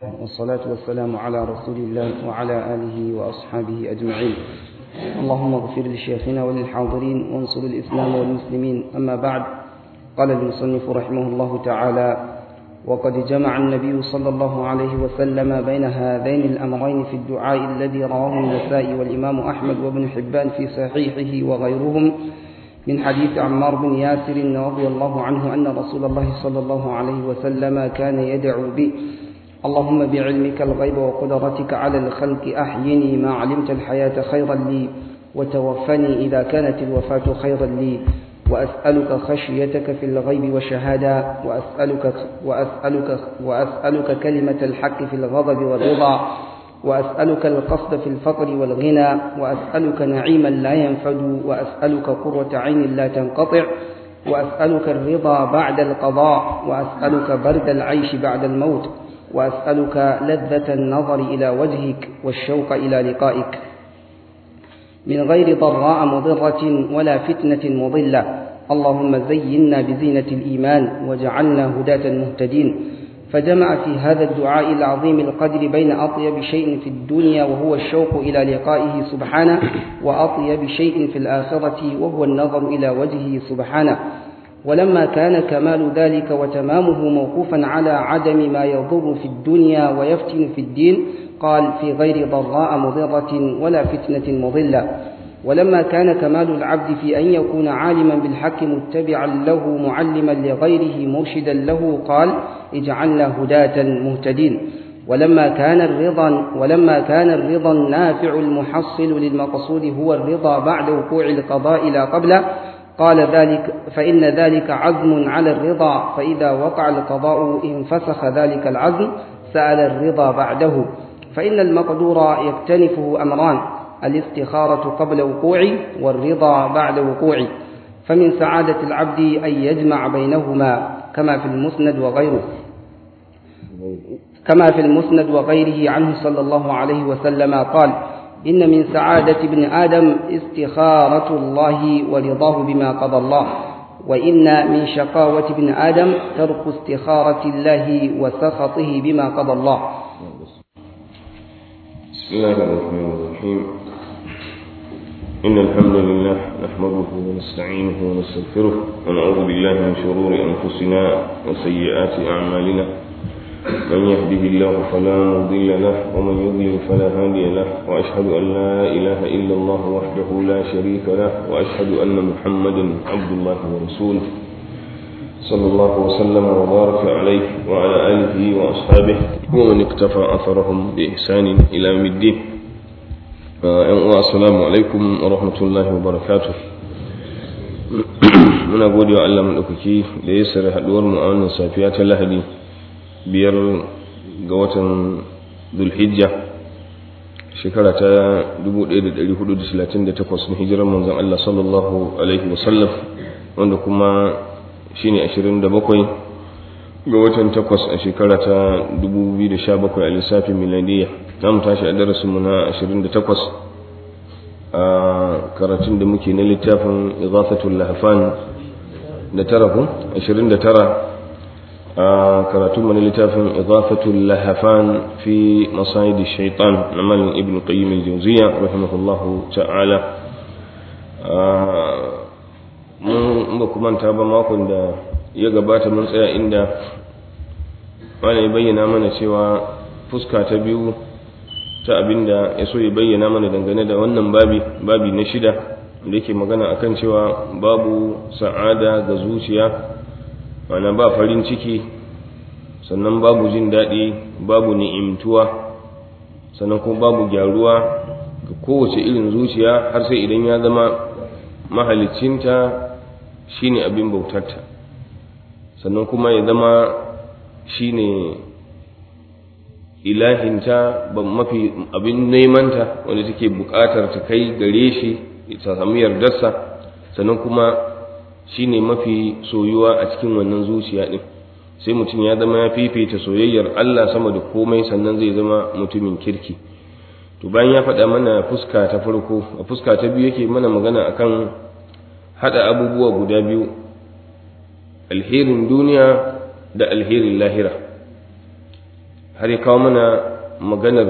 والصلاة والسلام على رسول الله وعلى آله وأصحابه أجمعين اللهم اغفر لشيخنا وللحاضرين وانصر الإسلام والمسلمين أما بعد قال المصنف رحمه الله تعالى وقد جمع النبي صلى الله عليه وسلم بين هذين الأمرين في الدعاء الذي رواه النسائي والإمام أحمد وابن حبان في صحيحه وغيرهم من حديث عمار بن ياسر رضي الله عنه أن رسول الله صلى الله عليه وسلم كان يدعو به اللهم بعلمك الغيب وقدرتك على الخلق أحيني ما علمت الحياة خيرا لي وتوفني إذا كانت الوفاة خيرا لي وأسألك خشيتك في الغيب والشهادة وأسألك, وأسألك, وأسألك كلمة الحق في الغضب والرضا وأسألك القصد في الفقر والغنى وأسألك نعيما لا ينفد وأسألك قرة عين لا تنقطع وأسألك الرضا بعد القضاء وأسألك برد العيش بعد الموت وأسألك لذة النظر إلى وجهك والشوق إلى لقائك من غير ضراء مضرة ولا فتنة مضلة اللهم زينا بزينة الإيمان وجعلنا هداة مهتدين فجمع في هذا الدعاء العظيم القدر بين أطيب شيء في الدنيا وهو الشوق إلى لقائه سبحانه وأطيب شيء في الآخرة وهو النظر إلى وجهه سبحانه ولما كان كمال ذلك وتمامه موقوفا على عدم ما يضر في الدنيا ويفتن في الدين قال في غير ضراء مضرة ولا فتنة مضلة ولما كان كمال العبد في أن يكون عالما بالحق متبعا له معلما لغيره مرشدا له قال اجعلنا هداة مهتدين ولما كان الرضا ولما كان الرضا النافع المحصل للمقصود هو الرضا بعد وقوع القضاء لا قبله قال ذلك فإن ذلك عزم على الرضا فإذا وقع القضاء انفسخ ذلك العزم سأل الرضا بعده فإن المقدور يكتنفه أمران الاستخارة قبل وقوعه والرضا بعد وقوعه فمن سعادة العبد أن يجمع بينهما كما في المسند وغيره كما في المسند وغيره عنه صلى الله عليه وسلم قال إن من سعادة ابن آدم استخارة الله ورضاه بما قضى الله وإن من شقاوة ابن آدم ترك استخارة الله وسخطه بما قضى الله بسم الله الرحمن الرحيم إن الحمد لله نحمده ونستعينه ونستغفره ونعوذ بالله من شرور أنفسنا وسيئات أعمالنا من يهده الله فلا مضل له ومن يضلل فلا هادي له وأشهد أن لا إله إلا الله وحده لا شريك له وأشهد أن محمدا عبد الله ورسوله صلى الله وسلم وبارك عليه وعلى آله وأصحابه ومن اقتفى أثرهم بإحسان إلى يوم الدين السلام عليكم ورحمة الله وبركاته muna gode wa Allah maɗaukaki da ya sare haɗuwar mu a wannan safiya ta lahadi biyar ga watan zulhijja shekara ta 1438 na hijirar manzon Allah sallallahu alaihi wasallam wanda kuma shine 27 ga watan takwas a shekara ta 2017 a lissafin miladiyya za mu tashi a darasinmu na 28 a karatun da muke na littafin izafatul lahafan da tara ku 29 a karatun mu na littafin izafatul lahafan fi masayid shaitan na malin ibn qayyim al-jawziya rahimahullahu ta'ala mun ba kuma ta ba makon da ya gabata mun tsaya inda wani ya bayyana mana cewa fuska ta biyu ta abinda ya so ya bayyana mana dangane da wannan babi babi na shida da yake magana akan cewa babu sa'ada ga zuciya mana ba farin ciki sannan babu jin daɗi babu ni'imtuwa sannan kuma babu gyaruwa ga kowace irin zuciya har sai idan ya zama mahalicinta shine abin bautarta sannan kuma ya zama shine ilahinta ba mafi abin nemanta wanda take buƙatar ta kai gare shi ta samu yardarsa sannan kuma shine mafi soyuwa a cikin wannan zuciya ɗin sai mutum ya zama ya fifita soyayyar Allah sama da komai sannan zai zama mutumin kirki to bayan ya faɗa mana fuska ta farko a fuska ta biyu yake mana magana akan haɗa abubuwa guda biyu alherin duniya da alherin lahira har ya kawo mana maganar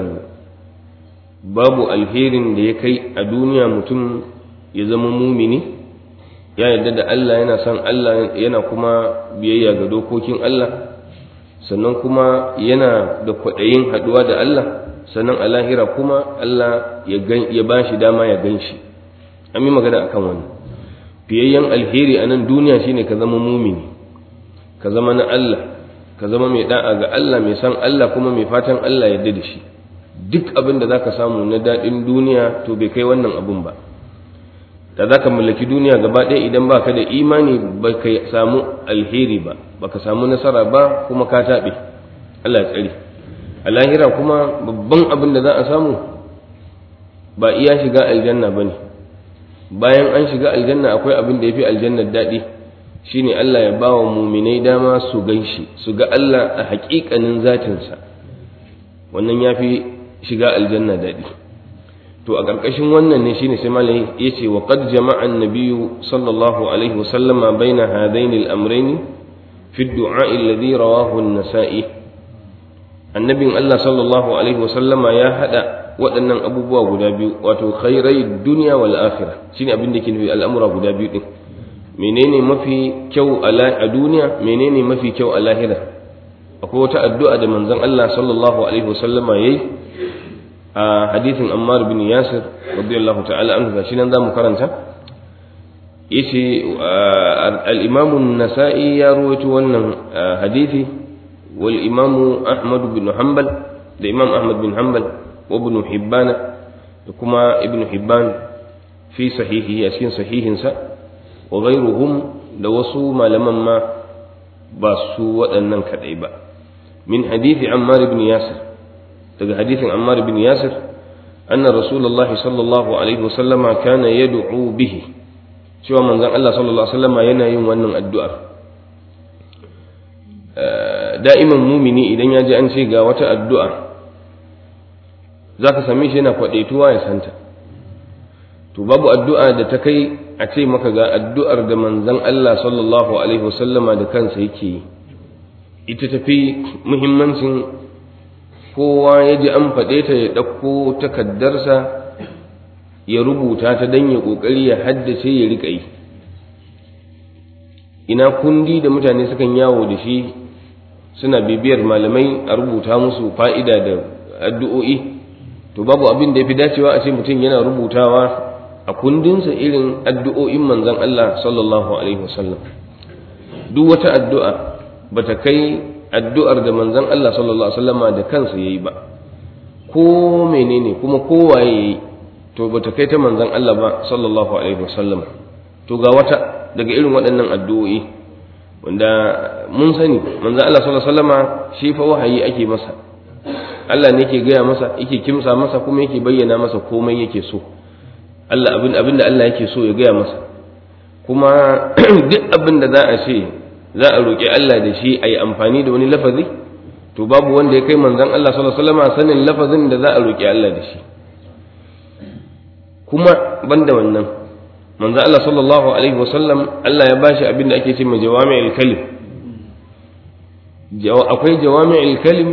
babu alherin da ya kai a duniya mutum ya zama mumini ya yarda da Allah yana son Allah yana kuma biyayya ga dokokin Allah sannan kuma yana da kwaɗayin haɗuwa da Allah sannan a lahira kuma Allah ya ba shi dama ya gan shi an yi magana akan wani fiyayyen alheri a nan duniya shine ka zama mumini ka zama na Allah ka zama mai da'a ga Allah mai san Allah kuma mai fatan Allah ya da shi duk abin da zaka samu na daɗin duniya to bai kai wannan abun ba da zaka mallaki duniya gaba ɗaya idan baka da imani ba ka samu alheri ba baka samu nasara ba kuma ka taɓe Allah ya tsare a lahira kuma babban abin da za a samu ba iya shiga aljanna ba ne bayan an shiga aljanna akwai abin da ya fi aljannar daɗi shine Allah ya ba wa muminai dama su gan shi su ga Allah a haƙiƙanin zatinsa wannan ya fi shiga aljanna daɗi to a ƙarƙashin wannan ne shine sai malai ya ce wa qad jama'a an-nabiyyu sallallahu alaihi wa sallama baina hadaini al-amrayn fi ad-du'a alladhi rawahu an-nasa'i annabin Allah sallallahu alaihi wa sallama ya hada waɗannan abubuwa guda biyu wato khairai duniya wal akhirah shine abin da ke nufi al'amura guda biyu din menene mafi kyau a duniya menene mafi kyau a lahira akwai wata addu'a da manzon Allah sallallahu alaihi wasallama yayi a hadithin Ammar bin Yasir radiyallahu ta'ala anhu gashi nan zamu karanta yace al-Imam an-Nasa'i ya rawaito wannan hadisi wal Imam Ahmad bin Hanbal da Imam Ahmad bin Hanbal wa Ibn Hibban da kuma Ibn Hibban fi sahihi a cikin sahihinsa wa ghairuhum da wasu malaman ma ba su waɗannan kaɗai ba min hadithi ammar ibn yasir daga hadithin ammar ibn yasir anna rasulullah sallallahu alaihi wasallama kana yad'u bihi cewa manzon Allah sallallahu alaihi wasallama yana yin wannan addu'ar da'iman mumini idan ya ji an ce ga wata addu'a zaka same shi yana kwadaituwa ya santa to babu addu'a da ta kai a ce maka ga addu'ar da manzon Allah sallallahu Alaihi wasallama da kansa yake yi, ita tafi muhimmancin kowa ya ji an faɗe ta ya ɗauko takaddarsa ya rubuta ta don ya ƙoƙari ya haddace ya riƙa yi. Ina kundi da mutane sukan yawo da shi suna bibiyar malamai a rubuta musu fa'ida da addu'o'i, to babu abin da ya fi dacewa a ce mutum yana rubutawa a kundinsa irin addu'o'in manzon Allah sallallahu Alaihi wasallam duk wata addu'a ba ta kai addu'ar da manzon Allah sallallahu Alaihi wasallama da kansa ya yi ba ko menene kuma kowaye ya yi to ba ta kai ta manzon Allah ba sallallahu Alaihi wasallam to ga wata daga irin waɗannan addu'o'i wanda mun sani manzon Allah sallallahu Alaihi wasallama shi fa wahayi ake masa Allah ne ke gaya masa yake kimsa masa kuma yake bayyana masa komai yake so Allah abin abin da Allah yake so ya gaya masa kuma duk abin da za a ce za a roƙi Allah da shi a yi amfani da wani lafazi to babu wanda ya kai manzon Allah sallallahu alaihi wasallam sanin lafazin da za a roƙi Allah da shi kuma banda wannan manzon Allah sallallahu alaihi wasallam Allah ya bashi abin da ake ce ma jawami'ul kalim akwai jawami'ul kalim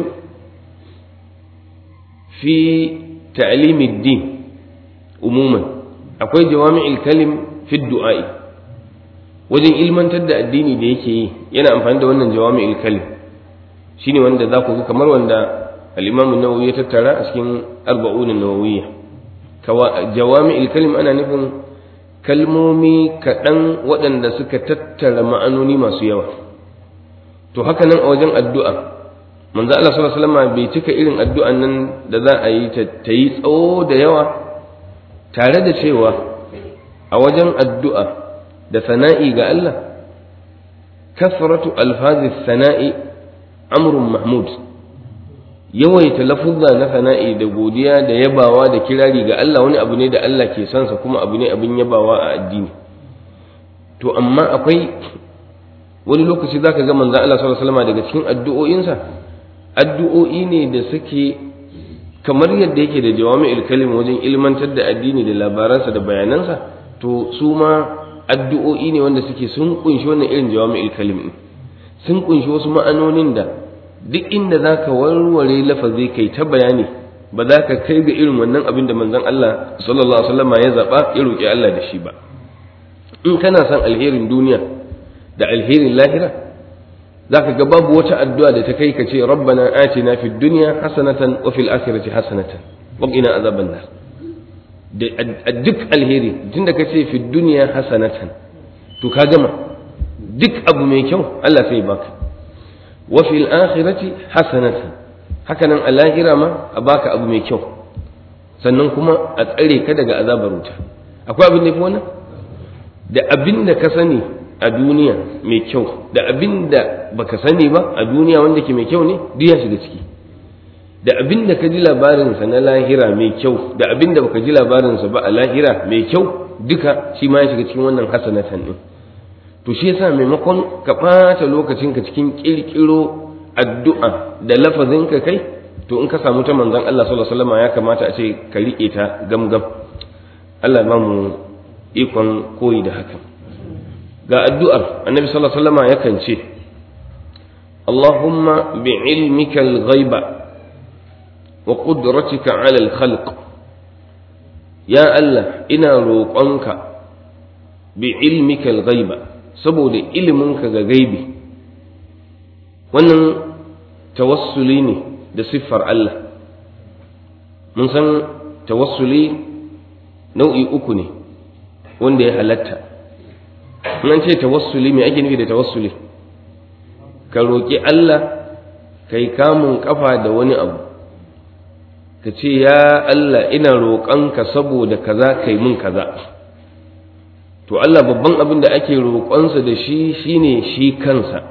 fi ta'limid din umuman akwai jawami'il kalim fi du'a'i wajen ilmantar da addini da yake yi yana amfani da wannan jawami'il kalim shine wanda za ku ga kamar wanda al-Imam an-Nawawi ya tattara a cikin arba'un an-nawawiyya jawami'il kalim ana nufin kalmomi kaɗan waɗanda suka tattara ma'anoni masu yawa to haka nan a wajen addu'a manzo Allah sallallahu alaihi wasallam bai cika irin addu'an nan da za a yi ta yi tsawo da yawa tare da cewa a wajen addu'a da sana'i ga Allah, kasratu alfazi sana'i amrun Mahmud, yawaita lafuzza na sana'i da godiya da yabawa da kirari ga Allah wani abu ne da Allah ke sansa kuma abu ne abin yabawa a addini. To, amma akwai wani lokaci za ka ga manzan Allah sallallahu daga cikin addu'o'insa, addu'o'i ne da suke kamar yadda yake da jawami'ul kalim wajen ilmantar da addini da labaransa da bayanansa to su ma addu'o'i ne wanda suke sun kunshi wannan irin jawami'ul kalim din sun kunshi wasu ma'anonin da duk inda za ka warware lafazi kai ta bayani ba za ka kai ga irin wannan abin da manzon Allah sallallahu alaihi wasallam ya zaba ya roki Allah da shi ba in kana son alherin duniya da alherin lahira zaka ga babu wata addu'a da ta kai ka ce rabbana atina fid dunya hasanatan wa fil akhirati hasanatan wa qina azaban nar da duk alheri tunda ka ce fid dunya hasanatan to ka gama duk abu mai kyau Allah sai baka wa fil akhirati hasanatan hakanan a lahira ma a baka abu mai kyau sannan kuma a tsare ka daga azabar wuta akwai abin da fi wannan da abin da ka sani a duniya mai kyau da abin da baka sani ba a duniya wanda ke mai kyau ne duk ya shiga ciki da abin da ka ji labarinsa na lahira mai kyau da abin da baka ji labarinsa ba a lahira mai kyau duka shi ma ya shiga cikin wannan hasanatan din to shi yasa maimakon ka ɓata lokacinka cikin ƙirƙiro addu'a da lafazin ka kai to in ka samu ta manzon Allah sallallahu alaihi wasallam ya kamata a ce ka riƙe ta gamgam Allah ba mu ikon koyi da haka ga addu'ar annabi sallallahu alaihi wasallam yakan ce Allahumma bi'ilmika al-ghaiba wa qudratika 'ala al-khalq ya Allah ina roƙonka bi'ilmika al-ghaiba saboda iliminka ga gaibi wannan tawassuli ne da siffar Allah mun san tawassuli nau'i uku ne wanda ya halatta an ce tawassuli me ake nufi da tawassuli ka roƙi Allah kai kamun kafa da wani abu ka ce ya Allah ina roƙonka saboda kaza kai mun kaza to Allah babban abin da ake roƙonsa da shi shine shi kansa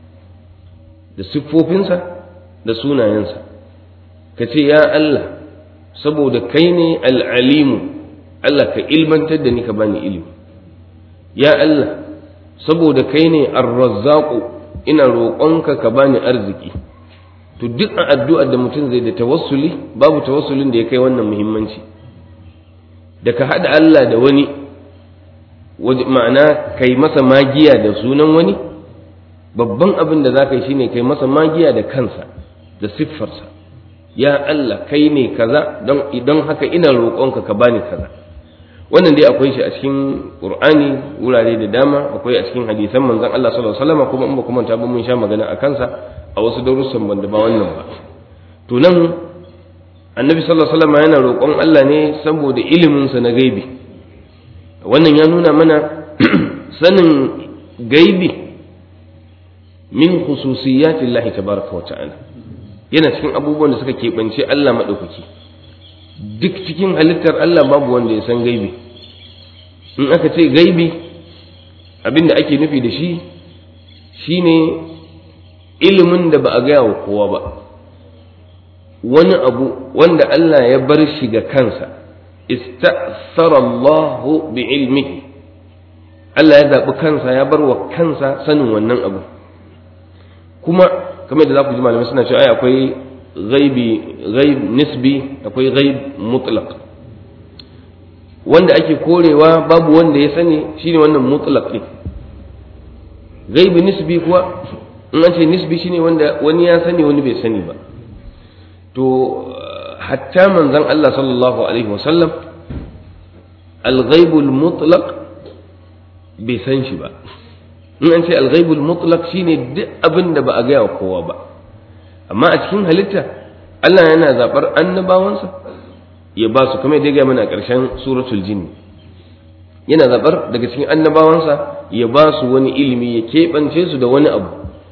da siffofinsa da sunayensa ka ce ya Allah saboda kai ne al'alimu Allah ka ilmantar da ni ka bani ilimi ya Allah saboda kai ne arrazzaku ina roƙonka ka bani arziki to duk a addu'ar da mutum zai da tawassuli babu tawassulin da ya kai wannan muhimmanci da ka haɗa Allah da wani ma'ana kai masa magiya da sunan wani babban abin da za ka yi shine kai masa magiya da kansa da siffarsa ya Allah kai ne kaza don idan haka ina roƙonka ka bani kaza wannan dai akwai shi a cikin Qur'ani wurare da dama akwai a cikin hadisan manzon Allah sallallahu alaihi wasallam kuma in ba kuma ta ba mun sha magana a kansa a wasu darussan banda ba wannan ba to nan annabi sallallahu alaihi wasallam yana roƙon Allah ne saboda ilimin sa na gaibi wannan ya nuna mana sanin gaibi min khususiyatillahi tabaraka wa ta'ala yana cikin abubuwan da suka keɓance Allah maɗaukaki duk cikin halittar Allah babu wanda ya san gaibi in aka ce gaibi abin da ake nufi da shi shine ilimin da ba a gaya wa kowa ba wani abu wanda Allah ya bar shi ga kansa ista'sara Allah bi ilmihi Allah ya zaɓi kansa ya bar wa kansa sanin wannan abu kuma kamar da za ku ji malamai suna cewa ai akwai ghaibi ghaib nisbi akwai ghaib mutlaq wanda ake korewa babu wanda ya sani shine wannan mutlaq din ghaibi nisbi kuwa in an ce nisbi shine wanda wani ya sani wani bai sani ba to hatta manzon Allah sallallahu alaihi wasallam al-ghaibul mutlaq bai san shi ba in an ce al-ghaibul mutlaq shine duk abin da ba a gaya wa kowa ba amma a cikin halitta Allah yana zabar annabawansa ya ba su kuma ya gaya mana a ƙarshen suratul jinn yana zabar daga cikin annabawansa ya ba su wani ilimi ya keɓance su da wani abu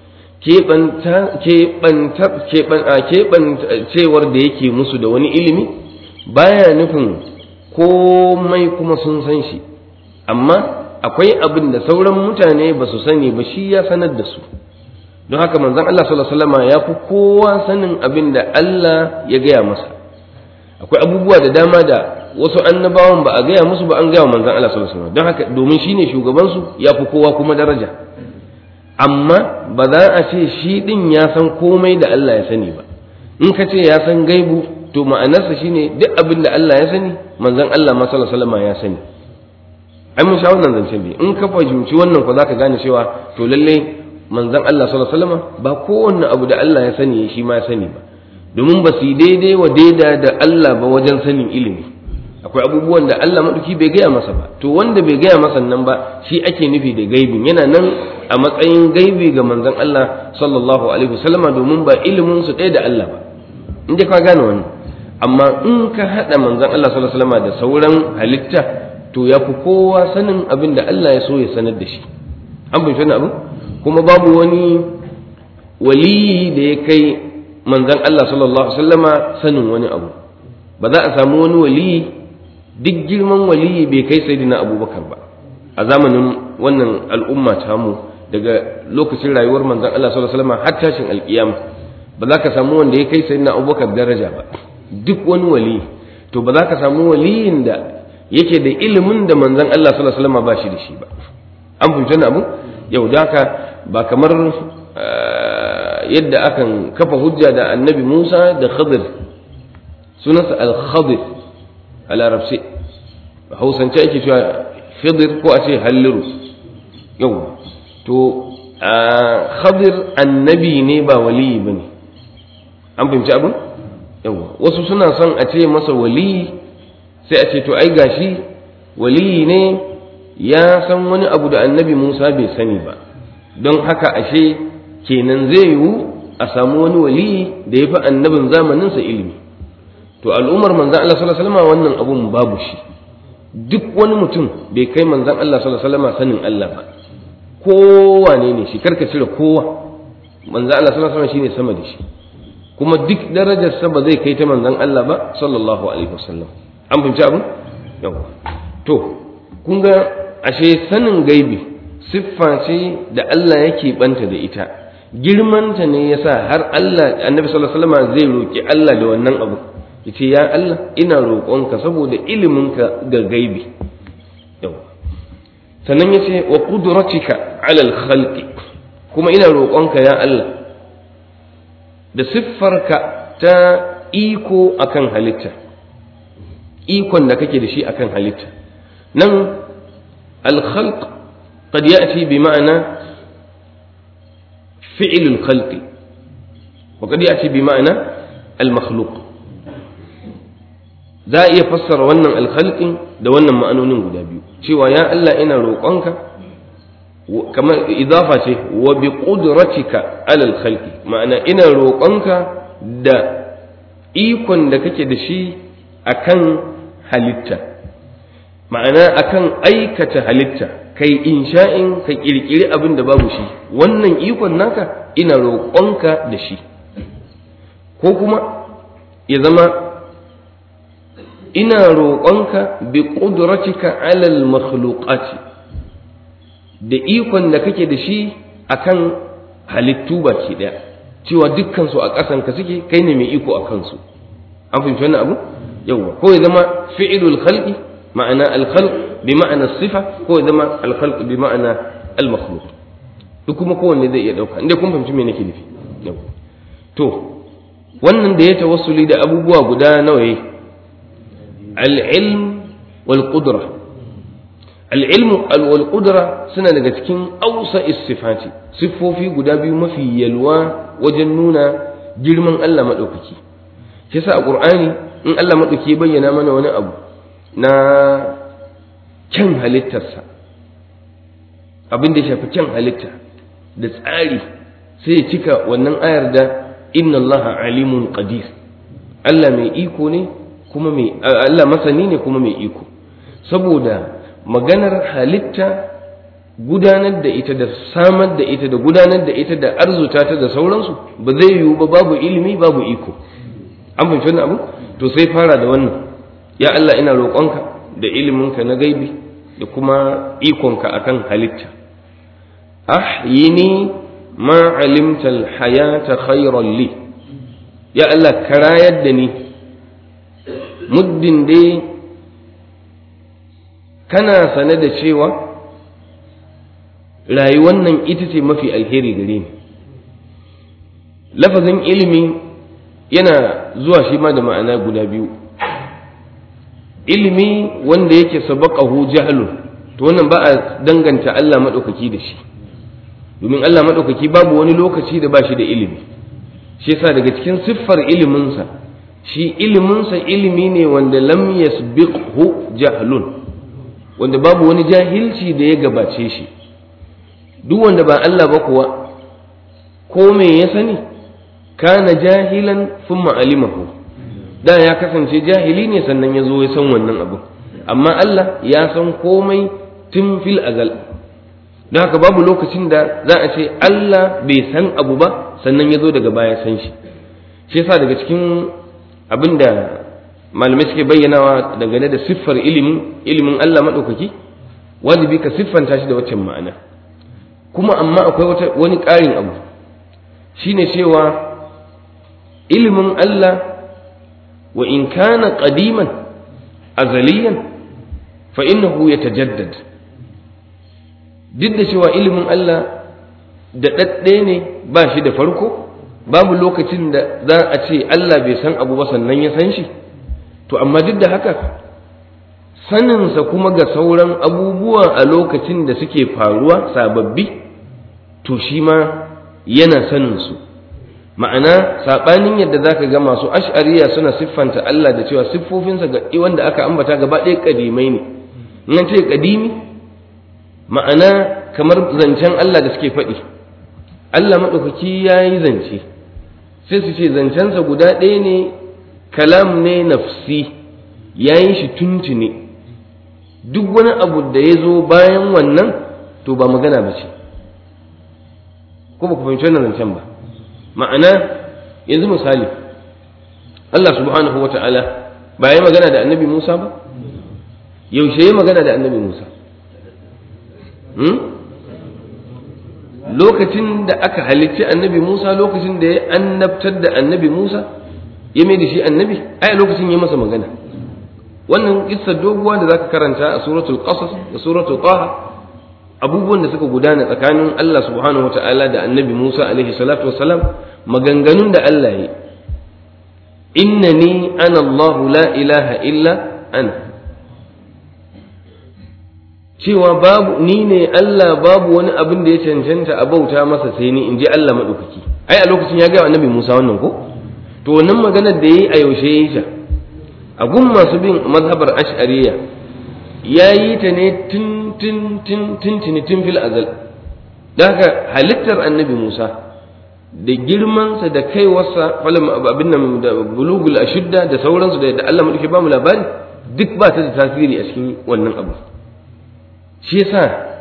keɓancewar da yake musu da wani ilimi baya nufin komai kuma sun san shi amma akwai abin da sauran mutane ba su sani ba shi ya sanar da su don haka manzon Allah sallallahu alaihi wasallam ya fi kowa sanin abin da Allah ya gaya masa akwai abubuwa da dama da wasu annabawan ba a gaya musu ba an gaya wa manzon Allah sallallahu alaihi wasallam don haka domin shine shugaban su ya fi kowa kuma daraja amma ba za a ce shi din ya san komai da Allah ya sani ba in ka ce ya san gaibu to ma'anarsa shine duk abin da Allah ya sani manzon Allah ma sallallahu alaihi wasallam ya sani ai mun sha wannan zancen bi in ka fahimci wannan ko zaka gane cewa to lalle manzon Allah sallallahu alaihi wasallam ba kowanne abu da Allah ya sani shi ma ya sani ba domin ba su daidai wa daida da Allah ba wajen sanin ilimi akwai abubuwan da Allah maɗauki bai gaya masa ba to wanda bai gaya masa nan ba shi ake nufi da gaibin yana nan a matsayin gaibi ga manzon Allah sallallahu alaihi wasallama domin ba ilimin su ɗaya da Allah ba in dai ka gane wannan amma in ka haɗa manzon Allah sallallahu alaihi wasallama da sauran halitta to ya fi kowa sanin abin da Allah ya so ya sanar da shi an bai wani abu kuma babu wani waliyi da ya kai manzon Allah sallallahu alaihi wasallama sanin wani abu ba za a samu wani waliyi duk girman waliyi bai kai sayyidina abubakar ba a zamanin wannan al'umma tamu daga lokacin rayuwar manzon Allah sallallahu alaihi wasallam har tashin alkiyama ba za ka samu wanda ya kai sayyidina abubakar daraja ba duk wani wali to ba za ka samu waliyin da yake da ilimin da manzon Allah sallallahu alaihi wasallam ba shi da shi ba an fahimci abu yau da haka ba kamar yadda akan kafa hujja da annabi Musa da Khadir sunansa al-Khadir a larabci a hausance ake cewa khidir ko a ce halliru yau to khadir annabi ne ba waliyi ba ne an fahimci abin yau wasu suna son a ce masa waliyi sai a ce to ai gashi waliyi ne ya san wani abu da annabi musa bai sani ba don haka ashe kenan zai yiwu a samu wani waliyi da ya fi annabin zamaninsa ilimi to al'ummar manzan Allah sallallahu alaihi wasallam wannan abun babu shi duk wani mutum bai kai manzan Allah sallallahu alaihi wasallam sanin Allah ba kowane ne shi karka cire kowa manzan Allah sallallahu alaihi wasallam shine sama da shi kuma duk darajar sa ba zai kai ta manzan Allah ba sallallahu alaihi wasallam an fahimci abin yawa to kun ga ashe sanin gaibi siffa ce da Allah yake banta da ita girmanta ne yasa har Allah annabi sallallahu alaihi wasallam zai roki Allah da wannan abu yace ya Allah ina roƙonka saboda iliminka ga gaibi yau sannan yace wa qudratika ala al-khalqi kuma ina roƙonka ya Allah da siffarka ta iko akan halitta ikon da kake da shi akan halitta nan al-khalq qad ya'ti bi ma'ana fi'l al-khalq wa qad ya'ti bi ma'ana al-makhluq za a iya fassara wannan alkhalqin da wannan ma'anonin guda biyu cewa ya Allah ina roƙonka kamar idafa ce wa bi qudratika alal khalqi ma'ana ina roƙonka da ikon da kake da shi akan halitta ma'ana akan aikata halitta kai insha'in ka kirkiri abin da babu shi wannan ikon naka ina roƙonka da shi ko kuma ya zama ina roƙonka bi ƙudratika alal makhluqati da ikon da kake da shi akan halittu baki ɗaya cewa dukkan su a ƙasan ka suke kai ne mai iko a kansu an fahimci wannan abu yawa ko ya zama fi'ilul khalqi ma'ana al khalq bi ma'ana sifa ko ya zama al khalq bi ma'ana al makhluq duk kuma kowanne zai iya dauka inda kun fahimci me nake nufi yawa to wannan da ya tawassuli da abubuwa guda nawa yayi العلم والقدرة العلم والقدرة suna daga cikin ausa istifati siffofi guda biyu mafi yalwa wajen nuna girman Allah maɗaukaki shi yasa a ƙur'ani in Allah maɗauki ya bayyana mana wani abu na kyan halittarsa abin da ya shafi kyan halitta da tsari sai ya cika wannan ayar da inna Allah alimun qadir Allah mai iko ne kuma mai Allah masani ne kuma mai iko saboda maganar halitta gudanar da ita da samar da ita da gudanar da ita da arzuta ta da sauransu ba zai yiwu ba babu ilimi babu iko an fahimci wannan abu to sai fara da wannan ya Allah ina roƙonka da iliminka na gaibi da kuma ikonka akan halitta ahyini ma alimta alhayata khayran li ya Allah ka rayar da ni muddin dai kana sane da cewa rayuwar nan ita ce mafi alheri gare ni lafazin ilimi yana zuwa shi ma da ma'ana guda biyu ilimi wanda yake sabaqahu jahlun to wannan ba a danganta Allah maɗaukaki da shi domin Allah maɗaukaki babu wani lokaci da ba shi da ilimi shi yasa daga cikin siffar iliminsa shi iliminsa ilimi ne wanda lam yasbiqhu jahlun wanda babu wani jahilci da ya gabace shi duk wanda ba Allah ba kuwa ko me ya sani kana jahilan thumma alimahu da ya kasance jahili ne sannan ya zo ya san wannan abu amma Allah ya san komai tun fil azal don haka babu lokacin da za a ce Allah bai san abu ba sannan ya zo daga baya san shi shi yasa daga cikin abin da malamai suke bayyanawa dangane da siffar ilimin ilimin Allah maɗaukaki wajibi ka siffanta shi da waccan ma'ana kuma amma akwai wani ƙarin abu shine cewa ilimin Allah wa in kana qadiman azaliyan fa innahu yatajaddad duk da cewa ilimin Allah da ɗaɗɗe ne ba shi da farko babu lokacin da za a ce Allah bai san abu ba sannan ya san shi to amma duk da haka saninsa kuma ga sauran abubuwa a lokacin da suke faruwa sababbi to shi ma yana saninsu ma'ana saɓanin yadda za ka ga masu ash'ariya suna siffanta Allah da cewa siffofinsa ga wanda aka ambata gaba ɗaya ƙadimai ne in ce ƙadimi ma'ana kamar zancen Allah da suke faɗi Allah maɗaukaki ya yi zance sai su ce zancensa guda ɗaya ne kalam ne nafsi ya yi shi tuntune duk wani abu da ya zo bayan wannan to ba magana ba ce ko ba ku fahimci wannan zancen ba ma'ana yanzu misali Allah subhanahu wa ta'ala ba ya magana da annabi Musa ba yaushe ya magana da annabi Musa lokacin da aka halicci annabi Musa lokacin da ya annabtar da annabi Musa ya mai da shi annabi ai lokacin ya masa magana wannan kissar doguwa da zaka karanta a suratul qasas da suratul taha abubuwan da suka gudana tsakanin Allah subhanahu wataala da annabi Musa alaihi salatu wassalam maganganun da Allah yi innani ana Allah la ilaha illa ana cewa babu ni ne Allah babu wani abin da ya cancanta a bauta masa sai ni in ji Allah maɗaukaki ai a lokacin ya gaya annabi Musa wannan ko to wannan maganar da yayi a yaushe yayi ta a gun masu bin mazhabar ash'ariyya yayi ta ne tun tun tun tun tun tun fil azal da haka halittar annabi Musa da girmansa da kaiwarsa falam abin nan da bulugul ashudda da sauransu da Allah maɗauki ba mu labari duk ba ta da tasiri a cikin wannan abu shi yasa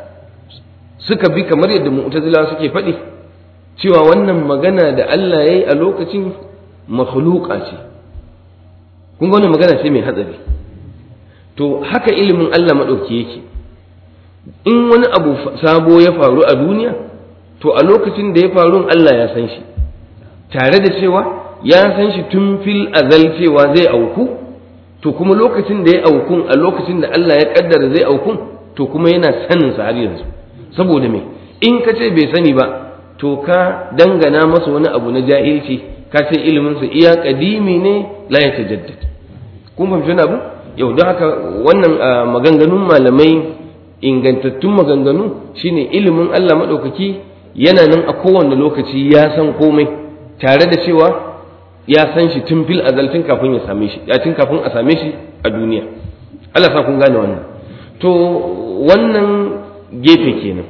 suka bi kamar yadda mu'tazila suke faɗi cewa wannan magana da Allah yayi a lokacin makhluqa ce kun ga wannan magana ce mai hatsari to haka ilimin Allah madauki yake in wani abu sabo ya faru a duniya to a lokacin da ya faru Allah ya san shi tare da cewa ya san shi tun fil azal cewa zai auku to kuma lokacin da ya aukun a lokacin da Allah ya kaddara zai aukun to kuma yana sanin sa har yanzu saboda me in ka ce bai sani ba to ka dangana masa wani abu na jahilci ka ce ilimin sa iya kadimi ne la ya tajaddad kun fahimci wani abu yau don haka wannan maganganun malamai ingantattun maganganu shine ilimin Allah madaukaki yana nan a kowane lokaci ya san komai tare da cewa ya san shi tun fil azaltin kafin ya same shi ya tun kafin a same shi a duniya Allah sa kun gane wannan to wannan gefe kenan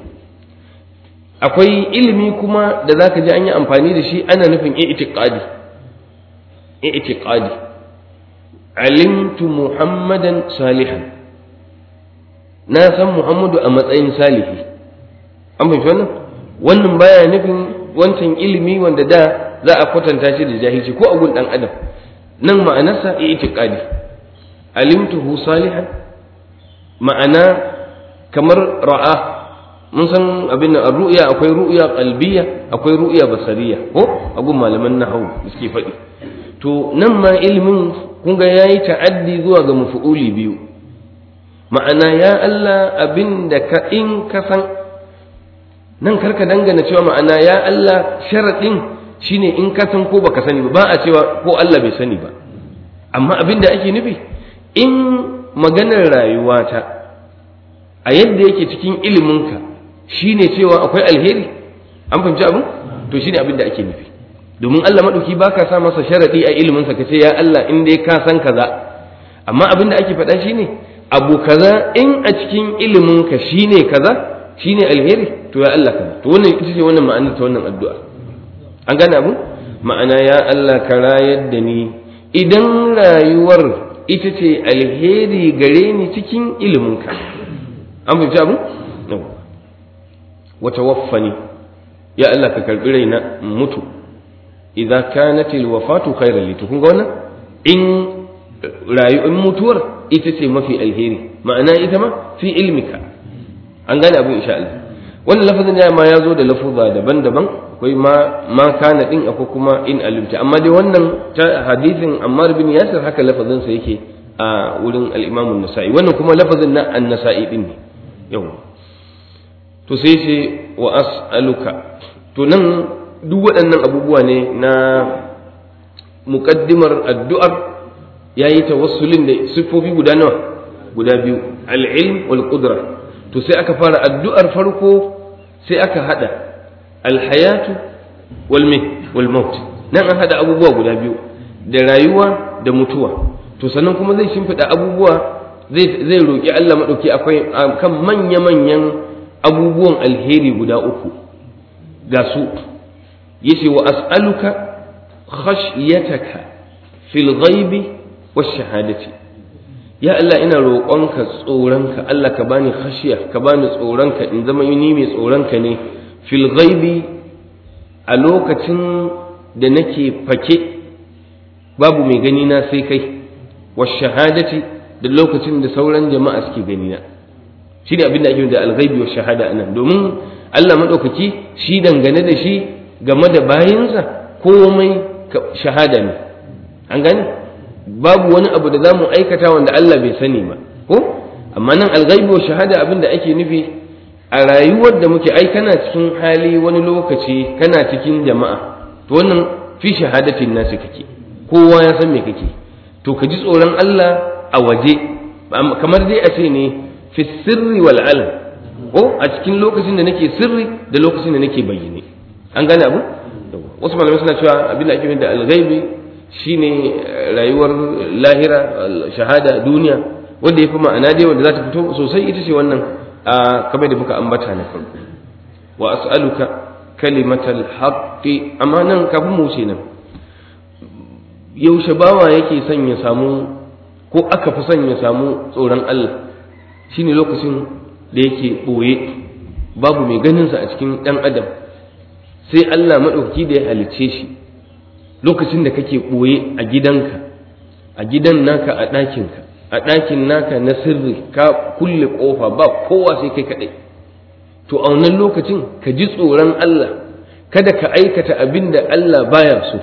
akwai ilimi kuma da zaka ji an yi amfani da shi ana nufin i'tiqadi i'tiqadi alimtu muhammadan salihan na san muhammadu a matsayin salihi an fahimci wannan wannan baya nufin wancan ilimi wanda da za a kwatanta shi da jahilci ko a gun dan adam nan ma'anarsa i'tiqadi alimtuhu salihan ma'ana kamar ra'a mun san abin nan ru'ya akwai ru'ya qalbiyya akwai ru'ya basariya ko a gun malaman nahwu suke faɗi to nan ma ilimin kun ga yayi ta'addi zuwa ga mafu'uli biyu ma'ana ya Allah abin da ka in ka san nan karka dangana cewa ma'ana ya Allah sharaɗin shine in ka san ko baka sani ba ba a cewa ko Allah bai sani ba amma abin da ake nufi in maganar rayuwata a yadda yake cikin iliminka shine cewa akwai alheri an fahimci abin to shine abin da ake nufi domin Allah madauki baka sa masa sharadi a ilimin sa kace ya Allah in dai ka san kaza amma abin da ake faɗa shine abu kaza in a cikin ilimin ka shine kaza shine alheri to ya Allah kaza to wannan ita ce wannan ma'anar ta wannan addu'a an gane abu ma'ana ya Allah ka rayar da ni idan rayuwar ita ce alheri gare ni cikin iliminka an fahimci abu wa tawaffani ya Allah ka karbi raina mutu idza kanat alwafatu khairan li kun ga wannan in rayuwar mutuwar ita ce mafi alheri ma'ana ita ma fi ilmika an gane abu insha Allah wannan lafazin ya ma ya zo da lafuza daban-daban akwai ma ma kana din akwai kuma in alimta amma dai wannan ta hadisin Ammar bin Yasir haka lafazin sa yake a wurin al-Imam an-Nasa'i wannan kuma lafazin na an-Nasa'i din ne yau to sai ce wa as'aluka to nan duk waɗannan abubuwa ne na muqaddimar addu'ar yayi tawassulin da siffofi guda nawa guda biyu al-ilm wal qudra to sai aka fara addu'ar farko sai aka hada alhayatu wal wal maut nan an hada abubuwa guda biyu da rayuwa da mutuwa to sannan kuma zai shimfiɗa abubuwa zai zai roki Allah madauki akwai kan manya manyan abubuwan alheri guda uku ga su yace wa as'aluka khashyataka fil ghaibi wash shahadati ya Allah ina roƙonka tsoronka Allah ka bani khashiya ka bani tsoronka in zama ni mai tsoronka ne fil ghaibi a lokacin da nake fake babu mai gani na sai kai wa shahadati da lokacin da sauran jama'a suke gani na shi ne abin da ake da alghaibi wa shahada anan domin Allah madaukaki shi dangane da shi game da bayinsa komai shahada ne an gane babu wani abu da za mu aikata wanda Allah bai sani ba ko amma nan alghaibi wa shahada abin da ake nufi a rayuwar da muke ai kana cikin hali wani lokaci kana cikin jama'a to wannan fi shahadatin nasu kake kowa ya san me kake to ka ji tsoron Allah a waje kamar dai a ce ne fi sirri wal alam ko a cikin lokacin da nake sirri da lokacin da nake bayyane an gane abu wasu malamai suna cewa abin da ake da alghaibi shine rayuwar lahira shahada duniya wanda ya fi ma'ana dai wanda za ta fito sosai ita ce wannan a kamar da muka ambata na farko wa as'aluka kalimatal haqqi amma nan kafin mu wuce nan yaushe bawa yake son ya samu ko aka fi son ya samu tsoron Allah shine lokacin da yake ɓoye babu mai ganinsa a cikin ɗan adam sai Allah maɗauki da ya halicce shi lokacin da kake ɓoye a gidanka a gidan naka a ɗakinka a ɗakin naka na sirri ka kulle ƙofa ba kowa sai kai kaɗai to a wannan lokacin ka ji tsoron Allah kada ka aikata abin da Allah baya so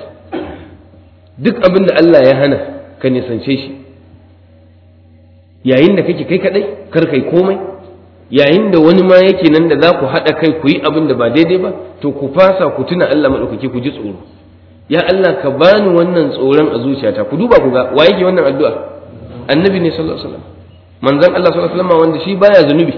duk abin da Allah ya hana ka nisance shi yayin da kake kai kaɗai kar kai komai yayin da wani ma yake nan da za ku haɗa kai ku yi abin da ba daidai ba to ku fasa ku tuna Allah maɗaukaki ku ji tsoro ya Allah ka bani wannan tsoron a zuciyata ku duba ku ga wa yake wannan addu'a annabi ne sallallahu alaihi wasallam manzon Allah sallallahu alaihi wasallam wanda shi baya zunubi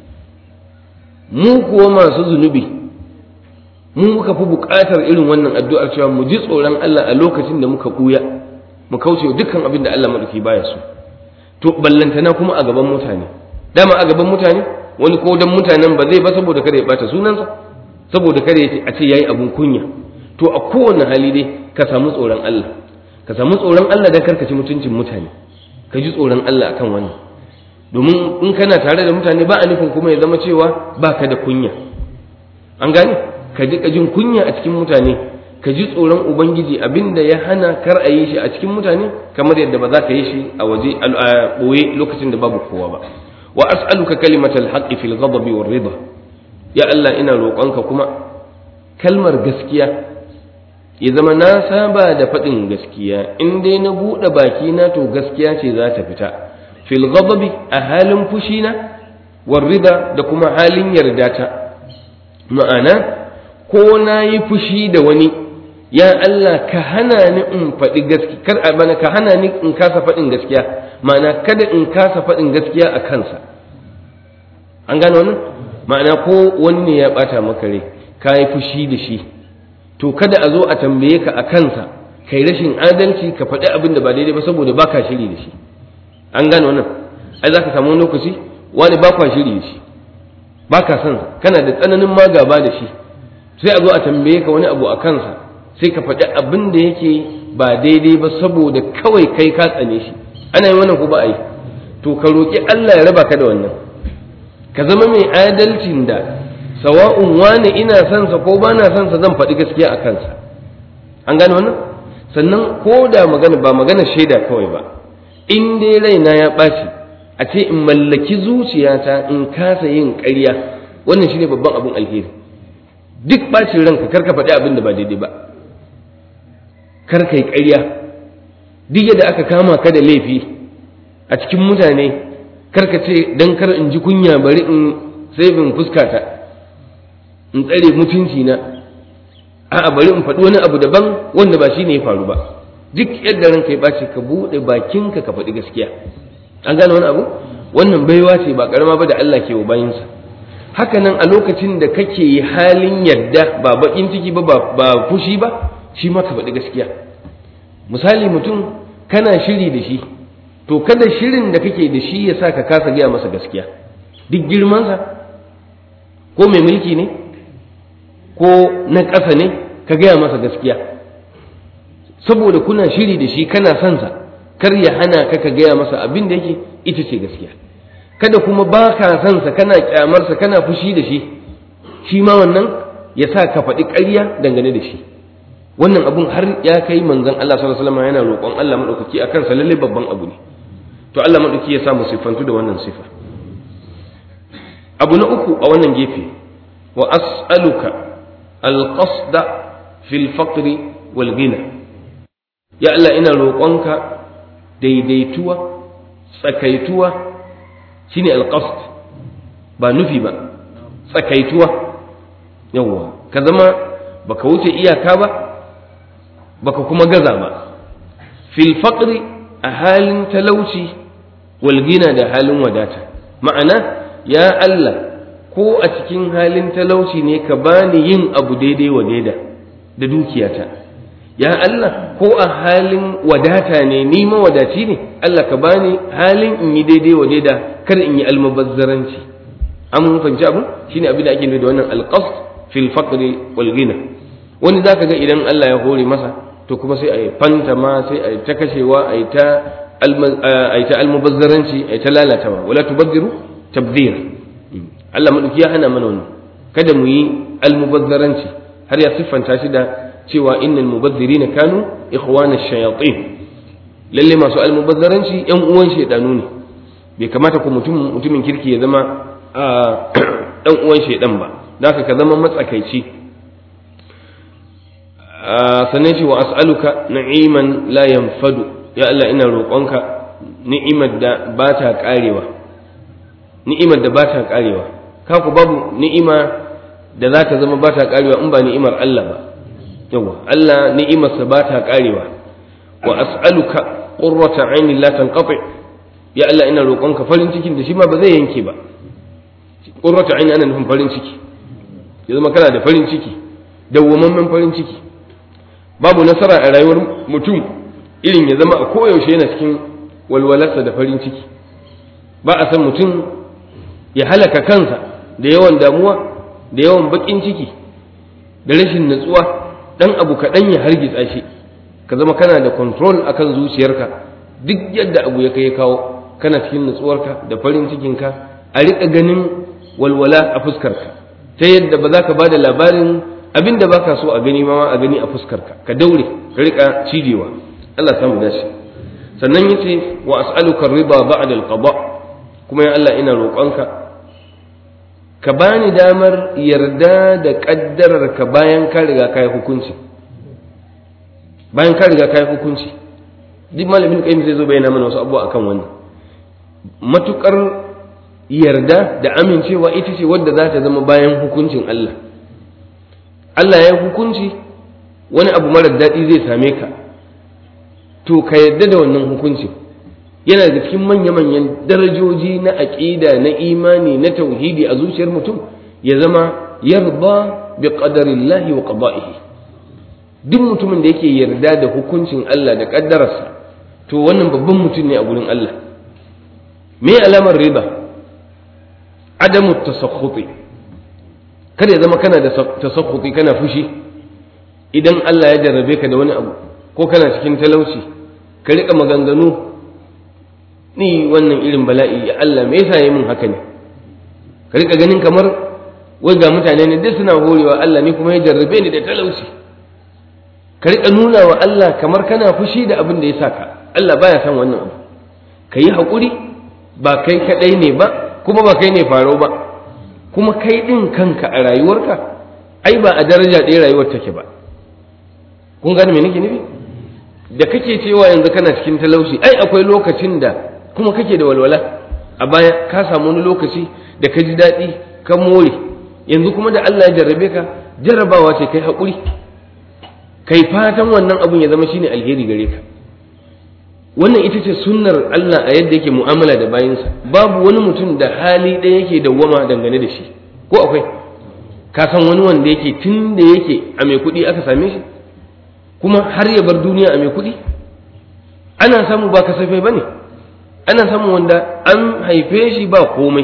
mu kuwa masu zunubi mu muka fi buƙatar irin wannan addu'ar cewa mu ji tsoron Allah a lokacin da muka buya mu kauce dukkan abin da Allah maɗauki baya so to ballantana kuma a gaban mutane dama a gaban mutane wani ko dan mutanen ba zai ba saboda kada ya bata sunansa saboda kada ya a ce yayi abun kunya to a kowane hali dai ka samu tsoron Allah ka samu tsoron Allah dan karkaci mutuncin mutane ka ji tsoron Allah akan wannan domin in kana tare da mutane ba a nufin kuma ya zama cewa ba ka da kunya an gane ka ji ka jin kunya a cikin mutane ka ji tsoron ubangiji abinda ya hana kar a yi shi a cikin mutane kamar yadda ba za ka yi shi a waje a ɓoye lokacin da babu kowa ba wa as'aluka kalimatal haqqi fil ghadabi war ridha ya Allah ina roƙonka kuma kalmar gaskiya ya zama na saba da faɗin gaskiya in dai na buɗe baki na to gaskiya ce za ta fita fil ghadabi a halin fushi na war ridha da kuma halin yarda ta ma'ana ko na yi fushi da wani ya Allah ka hana ni in faɗi gaskiya kar a bana ka hana ni in kasa faɗin gaskiya ma'ana kada in kasa faɗin gaskiya a kansa an gane wannan ma'ana ko wani ne ya ɓata maka rai ka yi fushi da shi to kada a zo a tambaye ka a kansa kai rashin adalci ka faɗi abin da ba daidai ba saboda ba ka shiri da shi an gane wannan ai za ka samu wani lokaci wani ba kwa shiri da shi ba ka son kana da tsananin ma gaba da shi sai a zo a tambaye ka wani abu a kansa sai ka faɗi abin da yake ba daidai ba saboda kawai kai ka tsane shi ana yin wannan ko ba a yi to ka roƙi Allah ya raba ka da wannan ka zama mai adalcin da sawa'un wani ina son sa ko ba na son sa zan faɗi gaskiya a kansa an gane wannan sannan ko da magana ba magana shaida kawai ba in dai raina ya ɓaci a ce in mallaki zuciyata in kasa yin ƙarya wannan shine babban abin alheri duk ɓacin ranka kar ka faɗi abin da ba daidai ba kar ka yi ƙarya duk yadda aka kama ka da laifi a cikin mutane kar ka ce dan kar in ji kunya bari in sai bin fuskata in tsare mutunci na a'a bari in faɗi wani abu daban wanda ba shi ne ya faru ba duk yadda ranka ya ɓace ka buɗe bakinka ka faɗi gaskiya an gane wani abu wannan baiwa ce ba ƙarama ba da Allah ke wa bayinsa haka nan a lokacin da kake yi halin yadda ba baƙin ciki ba ba fushi ba shi ma ka faɗi gaskiya misali mutum kana shiri da shi to kada shirin da kake da shi ya sa ka kasa gaya masa gaskiya duk girmansa ko mai mulki ne ko na ƙasa ne ka gaya masa gaskiya saboda kuna shiri da shi kana son sa kar ya hana ka ka gaya masa abin da yake ita ce gaskiya kada kuma ba ka son sa kana kyamarsa kana fushi da shi shi ma wannan ya sa ka faɗi ƙarya dangane da shi wannan abun har ya kai manzon Allah sallallahu alaihi wasallam yana roƙon Allah madaukaki akan sa lalle babban abu ne to Allah madaukaki ya sa mu sifantu da wannan sifa abu na uku a wannan gefe wa as'aluka alqasda fil faqri wal ghina ya Allah ina roƙonka daidaituwa tsakaituwa shine alqasd ba nufi ba tsakaituwa yawwa ka zama baka wuce iyaka ba baka kuma gaza ba fil faqri a halin talauci wal gina da halin wadata ma'ana ya Allah ko a cikin halin talauci ne ka bani yin abu daidai wa daida da dukiyata ya Allah ko a halin wadata ne ni mawadaci ne Allah ka bani halin in yi daidai wa daida kar in yi almubazzaranci an mun fahimci abu shine abin da ake nufi da wannan alqasd fil faqri wal ghina wani zaka ga idan Allah ya hore masa to kuma sai a yi fanta ma sai a yi ta kashewa a yi ta almubazzaranci a yi ta lalatawa wala tubazziru tabzir Allah maɗauki ya hana mana wannan kada mu yi almubazzaranci har ya siffanta shi da cewa innal mubazzirina kanu ikhwana shayatin lalle masu almubazzaranci yan uwan shaydanu ne bai kamata ku mutum mutumin kirki ya zama dan uwan shaydan ba zaka ka zama matsakaici sannan ce wa as'aluka na'iman la yanfadu ya Allah ina roƙonka ni'imar da ba ta ƙarewa ni'imar da ba ta ƙarewa kaku babu ni'ima da za ta zama ba ta ƙarewa in ba ni'imar Allah ba yawa Allah ni'imarsa ba ta ƙarewa wa as'aluka qurrata aini la tanqati ya Allah ina roƙonka farin cikin da shi ma ba zai yanke ba qurrata aini ana nufin farin ciki ya zama kana da farin ciki dawwamammen farin ciki babu nasara a rayuwar mutum irin ya zama a koyaushe yana cikin walwalarsa da farin ciki ba a san mutum ya halaka kansa da yawan damuwa da yawan baƙin ciki da rashin natsuwa ɗan abu kaɗan ya hargitsa shi ka zama kana da control akan zuciyarka duk yadda abu ya kai ya kawo kana cikin natsuwarka da farin cikinka a riƙa ganin walwala a fuskarka ta yadda ba za ka ba da labarin abin da baka so a gani ma a gani a fuskarka ka daure ka rika cijewa Allah samu dace sannan yace wa as'aluka riba ba'da al-qada kuma ya Allah ina roƙonka ka bani damar yarda da kaddarar ka bayan ka riga kai hukunci bayan ka riga kai hukunci duk malamin kai zai zo bayyana mana wasu abubuwa akan wannan matukar yarda da amincewa ita ce wadda za ta zama bayan hukuncin Allah Allah ya hukunci wani abu marar daɗi zai same ka to ka yarda da wannan hukuncin yana da cikin manya-manyan darajoji na aƙida na imani na tauhidi a zuciyar mutum ya zama yarda bi qadarillahi wa qada'ihi duk mutumin da yake yarda da hukuncin Allah da kaddararsa to wannan babban mutum ne a gurin Allah me alamar riba adamu tasakhuti kada ya zama kana da tasakhuti kana fushi idan Allah ya jarrabe ka da wani abu ko kana cikin talauci ka rika maganganu ni wannan irin bala'i ya Allah me yasa yi mun haka ne ka rika ganin kamar wai ga mutane ne duk suna horewa Allah ni kuma ya jarrabe ni da talauci ka rika nuna wa Allah kamar kana fushi da abin da ya saka Allah baya son wannan abu ka yi haƙuri ba kai kaɗai ne ba kuma ba kai ne faro ba kuma kai ɗin kanka a rayuwarka ai ba a daraja ɗaya rayuwar take ba kun gane me nake nufi da kake cewa yanzu kana cikin talauci ai akwai lokacin da kuma kake da walwala a baya ka samu wani lokaci da ka ji daɗi ka more yanzu kuma da Allah ya jarrabe ka jarrabawa ce kai haƙuri kai fatan wannan abun ya zama shine alheri gare ka wannan ita ce sunnar Allah a yadda yake mu'amala da bayinsa babu wani mutum da hali ɗaya yake dawwama dangane da shi ko akwai ka san wani wanda yake tun da yake a mai kuɗi aka same shi kuma har ya bar duniya a mai kuɗi ana samu ba kasafai ba ne ana samun wanda an haife shi ba komai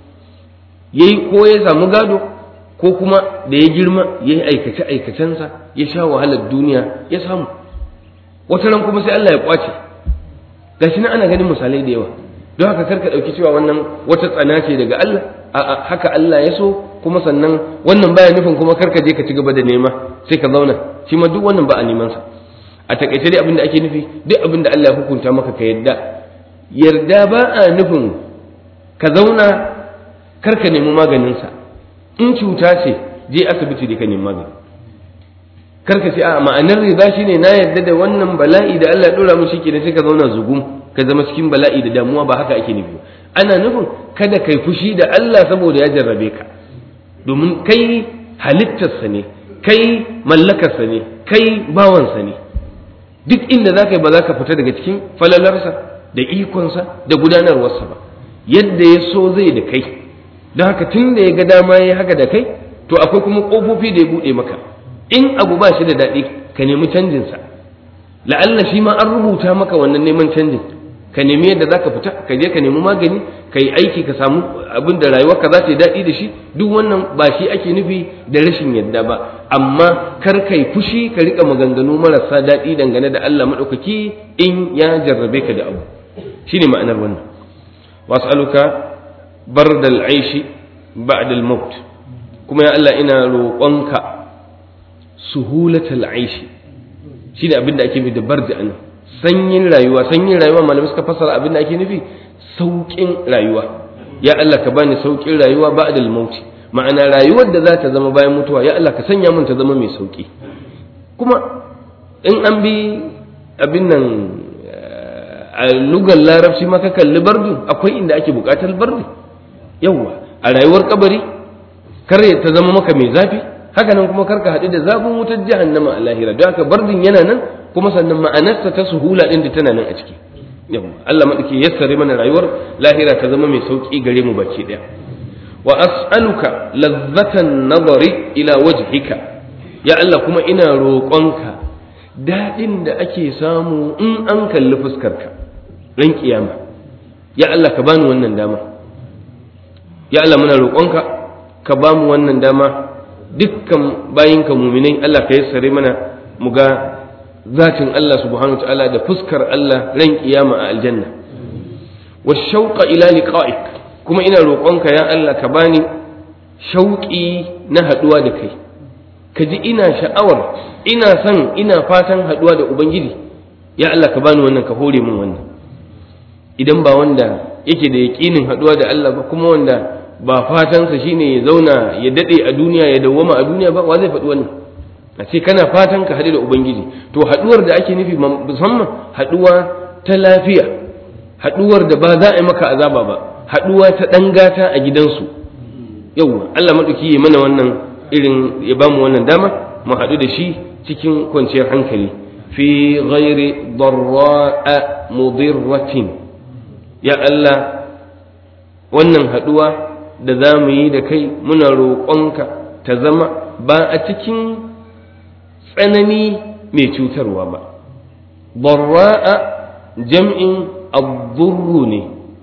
ya yi ko ya samu gado ko kuma da ya girma ya yi aikace aikacensa ya sha wahalar duniya ya samu wata ran kuma sai Allah ya kwace gashi nan ana ganin misalai da yawa don haka karka ɗauki cewa wannan wata tsana ce daga Allah a'a haka Allah ya so kuma sannan wannan baya nufin kuma karka je ka ci gaba da nema sai ka zauna shi ma duk wannan ba a neman sa a takaice dai abin da ake nufi duk abin da Allah ya hukunta maka ka yarda yarda ba a nufin ka zauna kar ka nemi maganinsa in cuta ce je asibiti da ka nemi magani kar ka ce a ma'anar riba shine na yarda da wannan bala'i da Allah ya dora mu shike sai ka zauna zugum ka zama cikin bala'i da damuwa ba haka ake nufi ana nufin kada kai fushi da Allah saboda ya jarrabe ka domin kai halittarsa ne kai mallakarsa ne kai bawansa ne duk inda za ka yi ba za ka fita daga cikin falalarsa da ikonsa da gudanarwarsa ba yadda ya so zai da kai don haka tun da ya ga dama ya haka da kai to akwai kuma ƙofofi da ya buɗe maka in abu ba shi da daɗi ka nemi canjinsa la'alla shi ma an rubuta maka wannan neman canjin ka nemi yadda za ka fita ka je ka nemi magani ka yi aiki ka samu abin da rayuwarka za ta yi daɗi da shi duk wannan ba shi ake nufi da rashin yadda ba amma kar ka yi fushi ka riƙa maganganu marasa daɗi dangane da Allah maɗaukaki in ya jarrabe ka da abu shine ma'anar wannan was'aluka bardal aishi ba'da al-maut kuma ya Allah ina roƙonka suhulatal aishi shine abin da ake nufi da barda anan sanyin rayuwa sanyin rayuwa malamai suka fassara abin da ake nufi sauƙin rayuwa ya Allah ka bani sauƙin rayuwa ba'da al-maut ma'ana rayuwar da za ta zama bayan mutuwa ya Allah ka sanya mun ta zama mai sauƙi kuma in an bi abin nan a lugar larabci ma ka kalli bardu akwai inda ake buƙatar bardu yawwa a rayuwar kabari kar ta zama maka mai zafi haka nan kuma kar ka haɗu da zafin wutar jahannama a lahira don haka bardin yana nan kuma sannan ma'anarsa ta suhula ɗin da tana nan a ciki yawwa Allah maɗauki yassare mana rayuwar lahira ta zama mai sauƙi gare mu baki ɗaya wa as'aluka lazzatan nazari ila wajhika ya Allah kuma ina roƙonka daɗin da ake samu in an kalli fuskarka ran kiyama ya Allah ka bani wannan dama ya Allah muna roƙonka ka ba mu wannan dama dukkan bayinka muminai Allah ka yassare mana mu ga zatin Allah subhanahu wa ta'ala da fuskar Allah ran kiyama a aljanna wa shauqa ila liqa'ik kuma ina roƙonka ya Allah ka bani shauƙi na haɗuwa da kai ka ji ina sha'awar ina son ina fatan haɗuwa da ubangiji ya Allah ka bani wannan ka hore min wannan idan ba wanda yake da yaƙinin haɗuwa da Allah ba kuma wanda ba fatansa shine ya zauna ya daɗe a duniya ya dawwama a duniya ba wa zai faɗi wannan a ce kana fatan ka haɗu da ubangiji to haɗuwar da ake nufi musamman haɗuwa ta lafiya haɗuwar da ba za a yi maka azaba ba haɗuwa ta ɗan gata a gidansu yauwa Allah maɗauki ya mana wannan irin ya ba mu wannan dama mu haɗu da shi cikin kwanciyar hankali fi ghairi darra'a mudirratin ya Allah wannan haɗuwa da za mu yi da kai muna roƙonka ta zama ba a cikin tsanani mai cutarwa ba barra'a jam'in abdurru ne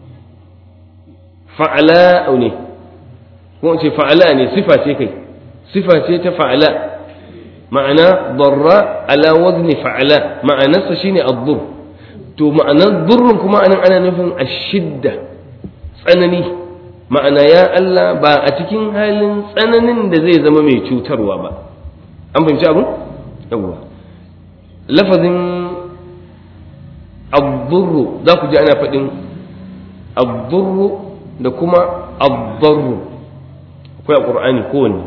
fa'ala ne ko ce fa'ala ne sifa ce kai sifa ce ta fa'ala ma'ana barra ala wazni fa'ala ma'anarsa shine abdur to ma'anar durrun kuma anan ana nufin ashidda tsanani ma'ana ya Allah ba a cikin halin tsananin da zai zama mai cutarwa ba an fahimci abin yawwa lafazin abdurru za ku ji ana faɗin abdurru da kuma abdarru akwai a ƙur'ani kowanne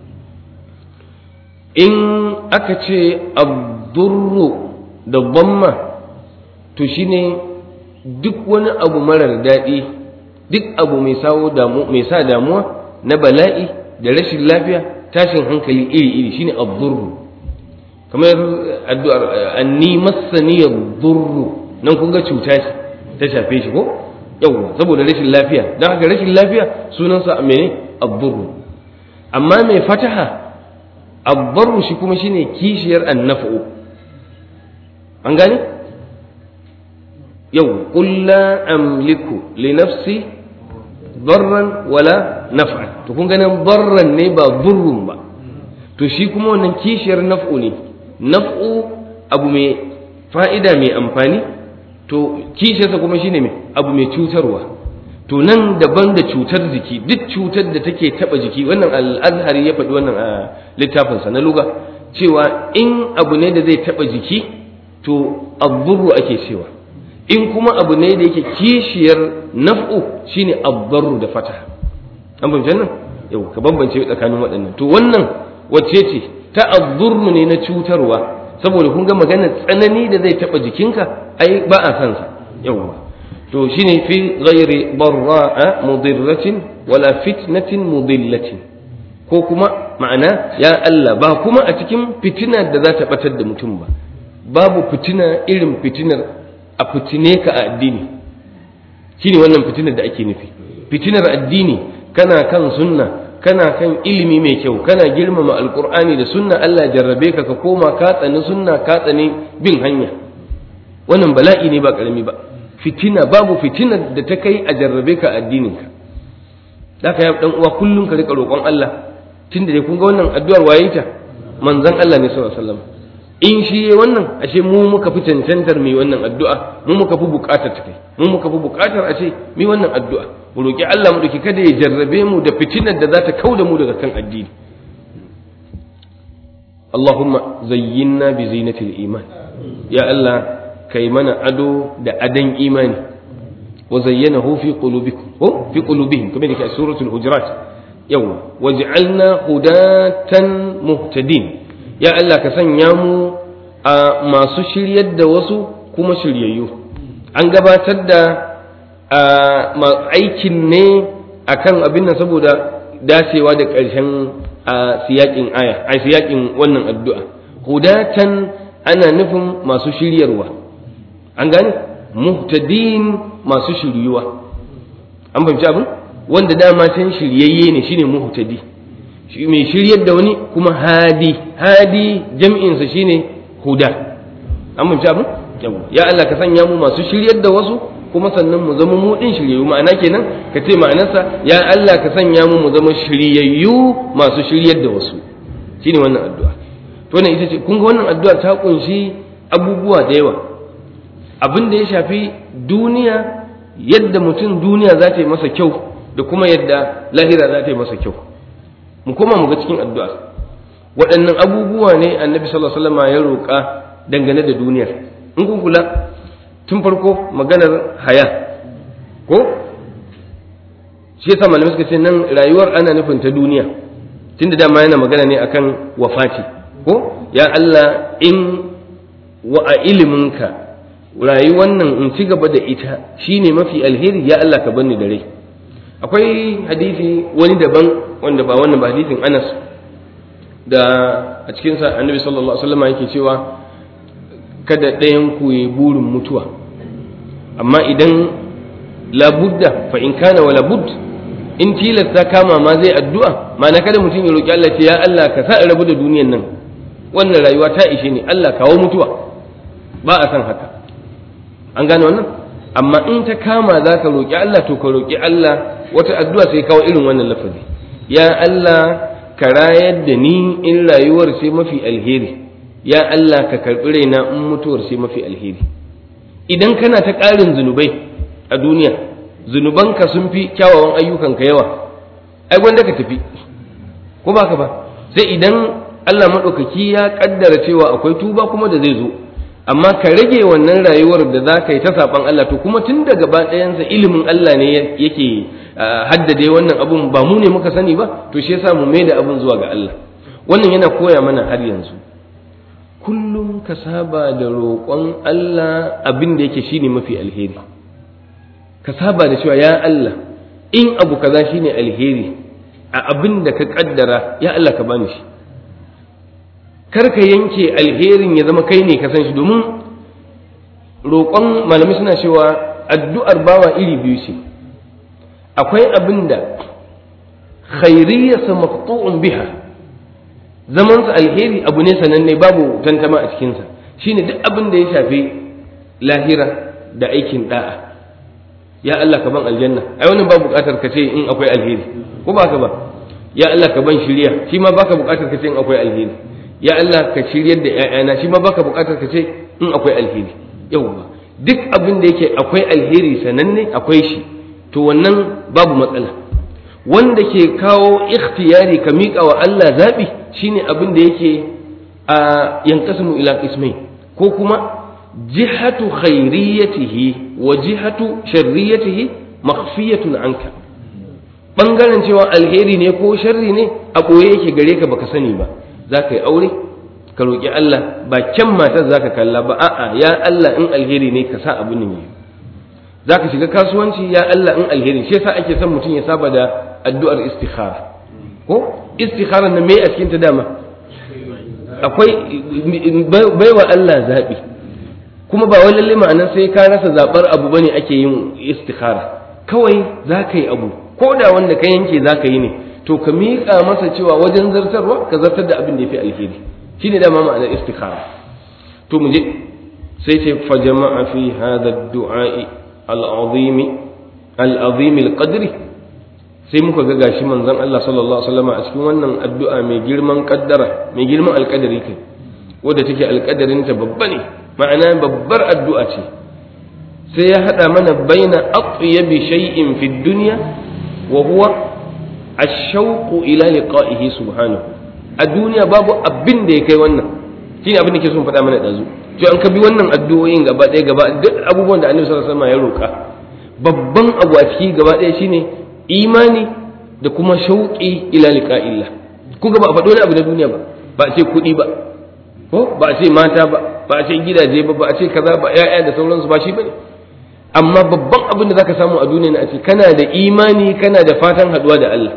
in aka ce abdurru da bamma to shine duk wani abu marar daɗi duk abu mai sa damuwa na bala'i da rashin lafiya tashin hankali iri-iri shine abdurru kamar addu'ar anni massani durru nan kun ga cuta ce ta shafe shi ko yawwa saboda rashin lafiya don haka rashin lafiya sunansa mene abdurru amma mai fataha abbarru shi kuma shine kishiyar annafu an gane yau qul la amliku li nafsi darran wala naf'an to kun ganin darran ne ba burrun ba to shi kuma wannan kishiyar naf'u ne naf'u abu mai fa'ida mai amfani to kishiyarsa kuma shine mai abu mai cutarwa to nan daban da cutar jiki duk cutar da take taba jiki wannan al-azhari ya faɗi wannan a littafinsa na luga cewa in abu ne da zai taba jiki to abdurru ake cewa in kuma abu ne da yake kishiyar naf'u shine abdarru da fata an fahimci nan yau ka bambance tsakanin waɗannan to wannan wacce ce ta abdurru ne na cutarwa saboda kun ga magana tsanani da zai taba jikinka ai ba a san sa yawwa to shine fi ghairi barra'a mudirratin wala fitnatin mudillatin ko kuma ma'ana ya Allah ba kuma a cikin fitina da za ta batar da mutum ba babu fitina irin fitinar a fitine ka a addini shine wannan fitinar da ake nufi fitinar addini kana kan sunna kana kan ilimi mai kyau kana girmama alkur'ani da sunna Allah jarrabe ka ka koma ka tsani sunna ka tsani bin hanya wannan bala'i ne ba karami ba fitina babu fitinar da ta kai a jarrabe ka addinin ka zaka ya dan uwa kullun ka rika roƙon Allah tunda dai kun ga wannan addu'ar waye ta manzon Allah ne sallallahu alaihi wasallam in shi yayi wannan ashe mu muka fi cancantar mai wannan addu'a mu muka fi buƙatar ta kai mu muka fi buƙatar ashe mai wannan addu'a mu roki Allah mu dauki kada ya jarrabe mu da fitinar da za ta kauda mu daga kan addini Allahumma zayyinna bi zinatil iman ya Allah kai mana ado da adan imani wa zayyanahu fi qulubikum ko fi qulubihim kamar yake a suratul hujurat yawa waj'alna hudatan muhtadin ya Allah ka sanya mu a masu shiryar da wasu kuma shiryayyu an gabatar da aikin ne akan abin nan saboda dacewa da ƙarshen siyakin aya a siyakin wannan addu'a hudatan ana nufin masu shiryarwa an gane muhtadin masu shiryuwa an fahimci abin wanda dama can shiryayye ne shine muhtadi shi mai shiryar da wani kuma hadi hadi jam'insa shine huda an fahimci abin ya Allah ka sanya mu masu shiryar da wasu kuma sannan mu zama mu din shiryayyu ma'ana kenan ka ce ma'anarsa ya Allah ka sanya mu mu zama shiryayyu masu shiryar da wasu shine wannan addu'a to wannan ita ce kun ga wannan addu'a ta kunshi abubuwa da yawa abin da ya shafi duniya yadda mutum duniya za ta yi masa kyau da kuma yadda lahira za ta yi masa kyau mu koma mu ga cikin addu'a waɗannan abubuwa ne annabi sallallahu alaihi wasallam ya roƙa dangane da duniyar in kun kula tun farko maganar haya ko shi yasa malamai suka ce nan rayuwar ana nufin ta duniya tunda dama yana magana ne akan wafati ko ya Allah in wa a iliminka rayuwar nan in ci gaba da ita shine mafi alheri ya Allah ka bani da rai akwai hadisi wani daban wanda ba wannan ba hadisin Anas da a cikin sa Annabi sallallahu alaihi wasallam yake cewa kada ɗayan ku yi burin mutuwa amma idan labudda fa in kana wala bud in tilasta kama ma zai addu'a ma'ana kada mutum ya roki Allah ce ya Allah ka sa in rabu da duniyan nan wannan rayuwa ta ishe ni Allah kawo mutuwa ba a san haka an gane wannan amma in ta kama za ka roki Allah to ka roki Allah wata addu'a sai kawo irin wannan lafazi ya Allah ka rayar da ni in rayuwar sai mafi alheri ya Allah ka karɓi raina in mutuwar sai mafi alheri idan kana ta ƙarin zunubai a duniya zunubanka sun fi kyawawan ayyukanka yawa ai gwanda ka tafi ko ba ka ba sai idan Allah maɗaukaki ya ƙaddara cewa akwai tuba kuma da zai zo amma ka rage wannan rayuwar da za ka yi ta saɓan Allah to kuma tun da gaba ɗayansa ilimin Allah ne yake haddade wannan abun ba mu ne muka sani ba to shi yasa mu mai da abun zuwa ga Allah wannan yana koya mana har yanzu kullum ka saba da roƙon Allah abin da yake shine mafi alheri ka saba da cewa ya Allah in abu kaza shine alheri a abin da ka kaddara ya Allah ka bani shi kar ka yanke alherin ya zama kai ne ka san shi domin roƙon malamai suna cewa addu'ar bawa iri biyu ce akwai abin da khairiyarsa maqtu'un biha zamansa alheri abu ne sananne babu tantama a cikinsa shine duk abin da ya shafi lahira da aikin da'a ya Allah ka ban aljanna ai wannan ba buƙatar ka ce in akwai alheri ko ba ka ba ya Allah ka ban shirya shi ma baka buƙatar ka ce in akwai alheri ya Allah ka shiryar da ƴaƴana shi ma baka buƙatar ka ce in akwai alheri yawwa duk abin da yake akwai alheri sananne akwai shi to wannan babu matsala wanda ke kawo ikhtiyari ka miƙa wa Allah zaɓi shine abin da yake a yankasimu ila ismai ko kuma jihatu khairiyatihi wa jihatu sharriyatihi makhfiyatun anka bangaren cewa alheri ne ko sharri ne a ɓoye yake gare ka baka sani ba za ka yi aure ka roƙi Allah ba kyan matar za ka kalla ba a'a ya Allah in alheri ne ka sa abin ne za ka shiga kasuwanci ya Allah in alheri shi yasa ake son mutum ya saba da addu'ar istikhara ko istikhara na me a cikin ta dama akwai baiwa Allah zaɓi kuma ba wai lalle ma'anar sai ka rasa zaɓar abu bane ake yin istikhara kawai za ka yi abu ko da wanda ka yanke za ka yi ne to ka miƙa masa cewa wajen zartarwa ka zartar da abin da ya fi alheri shine dama ma'anar istikhara to mu je sai ce fa jama'a fi hadha du'a'i al-azim al-azim al-qadri sai muka ga gashi manzon Allah sallallahu alaihi wasallam a cikin wannan addu'a mai girman kaddara mai girman alƙadari kai wadda take alƙadarin ta babba ne ma'ana babbar addu'a ce sai ya hada mana baina atyabi shay'in fi dunya wa huwa ash-shawq ila liqa'ihi subhanahu a duniya babu abin da ya kai wannan shine abin da ke son faɗa mana ɗazu to an ka bi wannan addu'o'in gaba ɗaya gaba duk abubuwan da annabi sallallahu alaihi wasallam ya roƙa babban abu a ciki gaba ɗaya shine imani da kuma shauƙi ila liqa'illah ku ga ba a faɗo wani abu na duniya ba ba a ce kuɗi ba ko ba a ce mata ba ba a ce gidaje ba ba a ce kaza ba ƴaƴa da sauransu ba shi bane amma babban abin da zaka samu a duniya na a ce kana da imani kana da fatan haɗuwa da Allah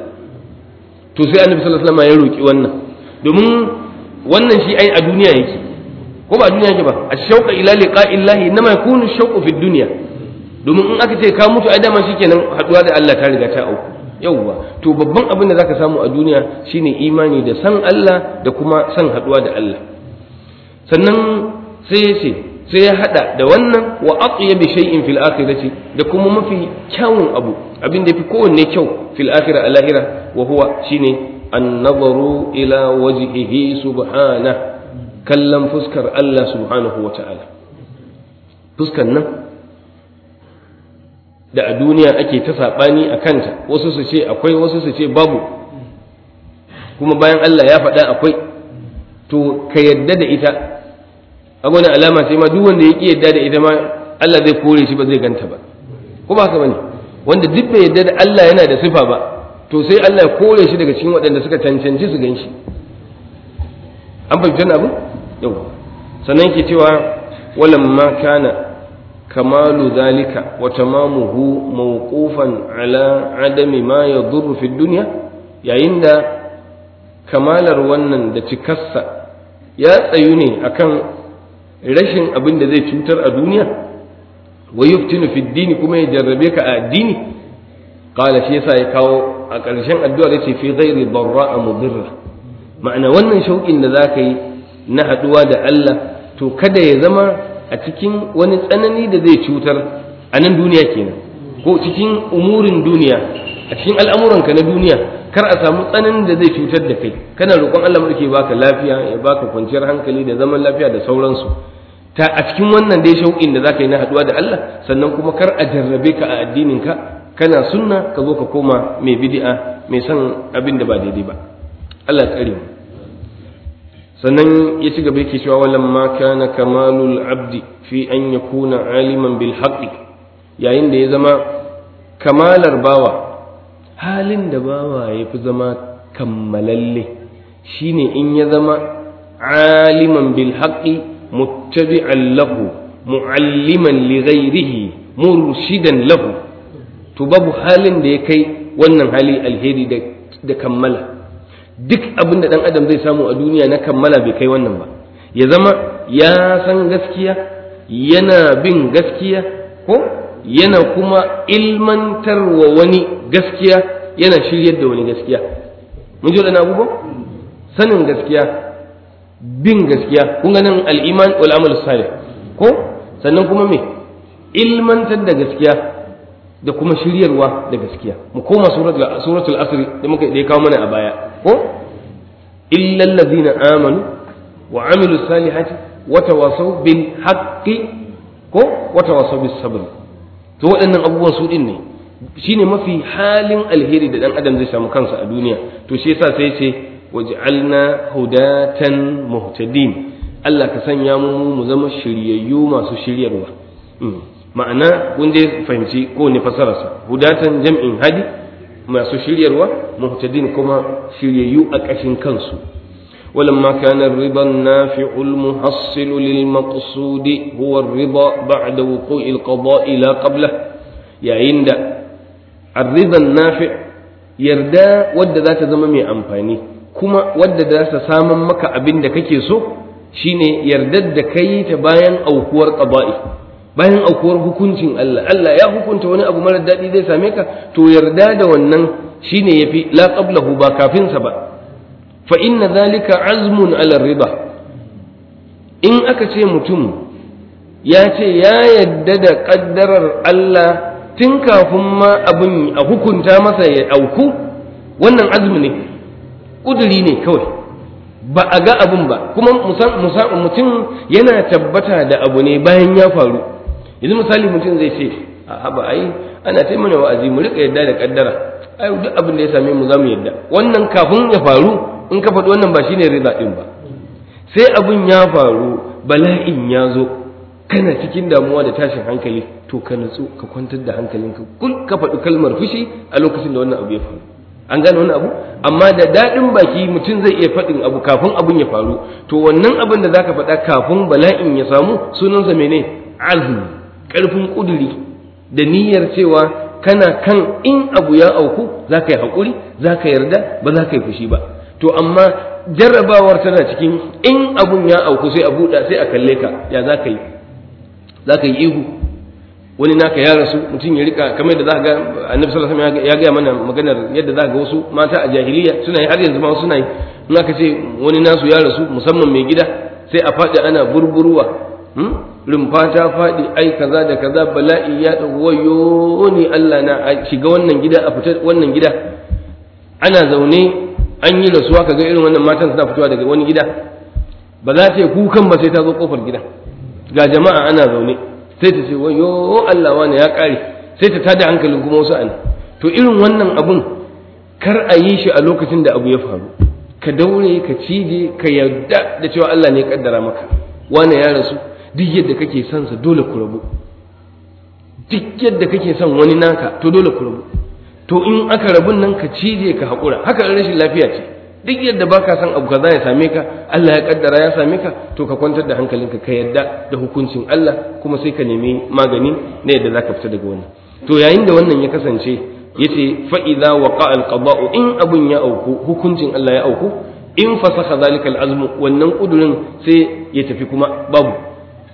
to sai annabi sallallahu alaihi wasallam ya roƙi wannan domin wannan shi ai a duniya yake ko ba a duniya yake ba ashauqa ila liqa'illahi inma yakunu shauqu fi dunya domin in aka ce ka mutu ai dama shikenan haduwa da Allah ta riga ta auku yauwa to babban abin da zaka samu a duniya shine imani da san Allah da kuma san haduwa da Allah sannan sai ya ce sai ya hada da wannan wa atyabi shay'in fil akhirati da kuma mafi kyawun abu abin da yafi kowanne kyau fil akhirah al lahira wa huwa shine an-nazaru ila wajhihi subhanahu kallon fuskar Allah subhanahu wa ta'ala fuskar nan da a duniya ake ta saɓani a kanta wasu su ce akwai wasu su ce babu kuma bayan Allah ya faɗa akwai to ka yadda da ita a wani alama sai ma duk wanda ya ƙi yadda da ita ma Allah zai kore shi ba zai ganta ba ko ba haka bane wanda duk bai yadda da Allah yana da sifa ba to sai Allah ya kore shi daga cikin waɗanda suka cancanci su gan shi an fahimci wannan abu yau sannan ke cewa walamma kana kamalu dhalika wa tamamuhu mawqufan ala adami ma yadurru fi dunya yayin da kamalar wannan da cikarsa ya tsayu ne akan rashin abin da zai cutar a duniya wa yuftinu fi dini kuma ya jarrabe ka a addini qala shi yasa ya kawo a ƙarshen addu'ar yace fi ghairi darra mudirra ma'ana wannan shauƙin da zaka yi na haɗuwa da Allah to kada ya zama a cikin wani tsanani da zai cutar a nan duniya kenan ko cikin umurin duniya a cikin al'amuranka na duniya kar a samu tsananin da zai cutar da kai kana roƙon Allah mu ke baka lafiya ya baka kwanciyar hankali da zaman lafiya da sauransu ta a cikin wannan dai shauƙin da zaka yi na haɗuwa da Allah sannan kuma kar a jarrabe ka a addinin ka kana sunna ka zo ka koma mai bid'a mai son abin da ba daidai ba Allah ya tsare mu sannan ya ci gaba yake cewa walamma kana kamalul abdi fi an yakuna aliman bil haqqi yayin da ya zama kamalar bawa halin da bawa ya fi zama kammalalle shine in ya zama aliman bil haqqi muttabi'an lahu mu'alliman li ghairihi murshidan lahu to babu halin da ya kai wannan hali alheri da kammala duk abin da ɗan adam zai samu a duniya na kammala bai kai wannan ba ya zama ya san gaskiya yana bin gaskiya ko yana kuma ilmantar wa wani gaskiya yana shiryar da wani gaskiya mun ji waɗannan abubuwan sanin gaskiya bin gaskiya kun ga nan al'iman wal amal salih ko sannan kuma me ilmantar da gaskiya da kuma shiryarwa da gaskiya mu koma suratul asr da muka da kawo mana a baya ko illal ladina amanu wa amilus salihati wa tawasaw bil haqqi ko wa tawasaw bis sabr to waɗannan abubuwan su din ne shine mafi halin alheri da dan adam zai samu kansa a duniya to shi yasa sai ce waj'alna hudatan muhtadin Allah ka sanya mu mu zama shiryayyu masu shiryarwa ma'ana kun dai fahimci ko ne fasararsa hudatan jam'in hadi masu shiryarwa muhtadin kuma shiryayyu a ƙashin kansu ولما كان الرضا النافع المحصل للمقصود هو الرضا بعد وقوع القضاء لا قبله يا عند الرضا النافع يردا ود ذات زمامي أمفاني كما ود ذات سامن مكا أبين كake so shine yardar da kai ta bayan aukuwar qada'i bayan aukuwar hukuncin Allah Allah ya hukunta wani abu mara daɗi zai same ka to yarda da wannan shine yafi la qablahu ba kafin sa ba fa inna dhalika azmun ala riba in aka ce mutum ya ce ya yadda da kaddarar Allah tun kafin ma abin a hukunta masa ya auku wannan azumi ne ƙuduri ne kawai ba a ga abin ba kuma mutum yana tabbata da abu ne bayan ya faru yanzu misali mutum zai ce a ba ai ana ta mana wa'azi mu rika yadda da kaddara ai duk abin da ya same mu za mu yadda wannan kafin ya faru in ka faɗi wannan ba shine rida din ba sai abin ya faru bala'in ya zo kana cikin damuwa da tashin hankali to ka natsu ka kwantar da hankalinka kul ka faɗi kalmar fushi a lokacin da wannan abu ya faru an gane wannan abu amma da daɗin baki mutum zai iya faɗin abu kafin abin ya faru to wannan abin da zaka faɗa kafin bala'in ya samu sunansa mene azmi ƙarfin ƙuduri da niyyar cewa kana kan in abu ya auku za ka yi haƙuri za ka yarda ba za ka yi fushi ba to amma jarrabawar tana cikin in abun ya auku sai a buɗa sai a kalle ka ya za ka yi za ka yi ihu wani naka ya rasu mutum ya rika kamar da za ga annabi sallallahu alaihi wasallam ya gaya mana maganar yadda za ga wasu mata a jahiliya suna yi har yanzu ma suna yi in aka ce wani nasu ya rasu musamman mai gida sai a faɗi ana burburwa rumfa ta faɗi ai kaza da kaza bala'i ya ɗago wayo ni Allah na a shiga wannan gida a fita wannan gida ana zaune an yi rasuwa kaga irin wannan matan suna fitowa daga wani gida ba za ta yi kukan ba sai ta zo kofar gida ga jama'a ana zaune sai ta ce wayo Allah wani ya ƙare sai ta tada hankalin kuma wasu ana to irin wannan abun kar a yi shi a lokacin da abu ya faru ka daure ka cije ka yarda da cewa Allah ne ya kaddara maka wani ya rasu duk yadda kake son sa dole ku rabu duk yadda kake son wani naka to dole ku rabu to in aka rabun nan ka cije ka haƙura haka rashin lafiya ce duk yadda baka son abu kaza ya same ka Allah ya kaddara ya same ka to ka kwantar da hankalinka ka yadda da hukuncin Allah kuma sai ka nemi magani na yadda zaka fita daga wannan to yayin da wannan ya kasance yace fa idza waqa al qada'u in abun ya auku hukuncin Allah ya auku in fasakha zalika al azmu wannan kudurin sai ya tafi kuma babu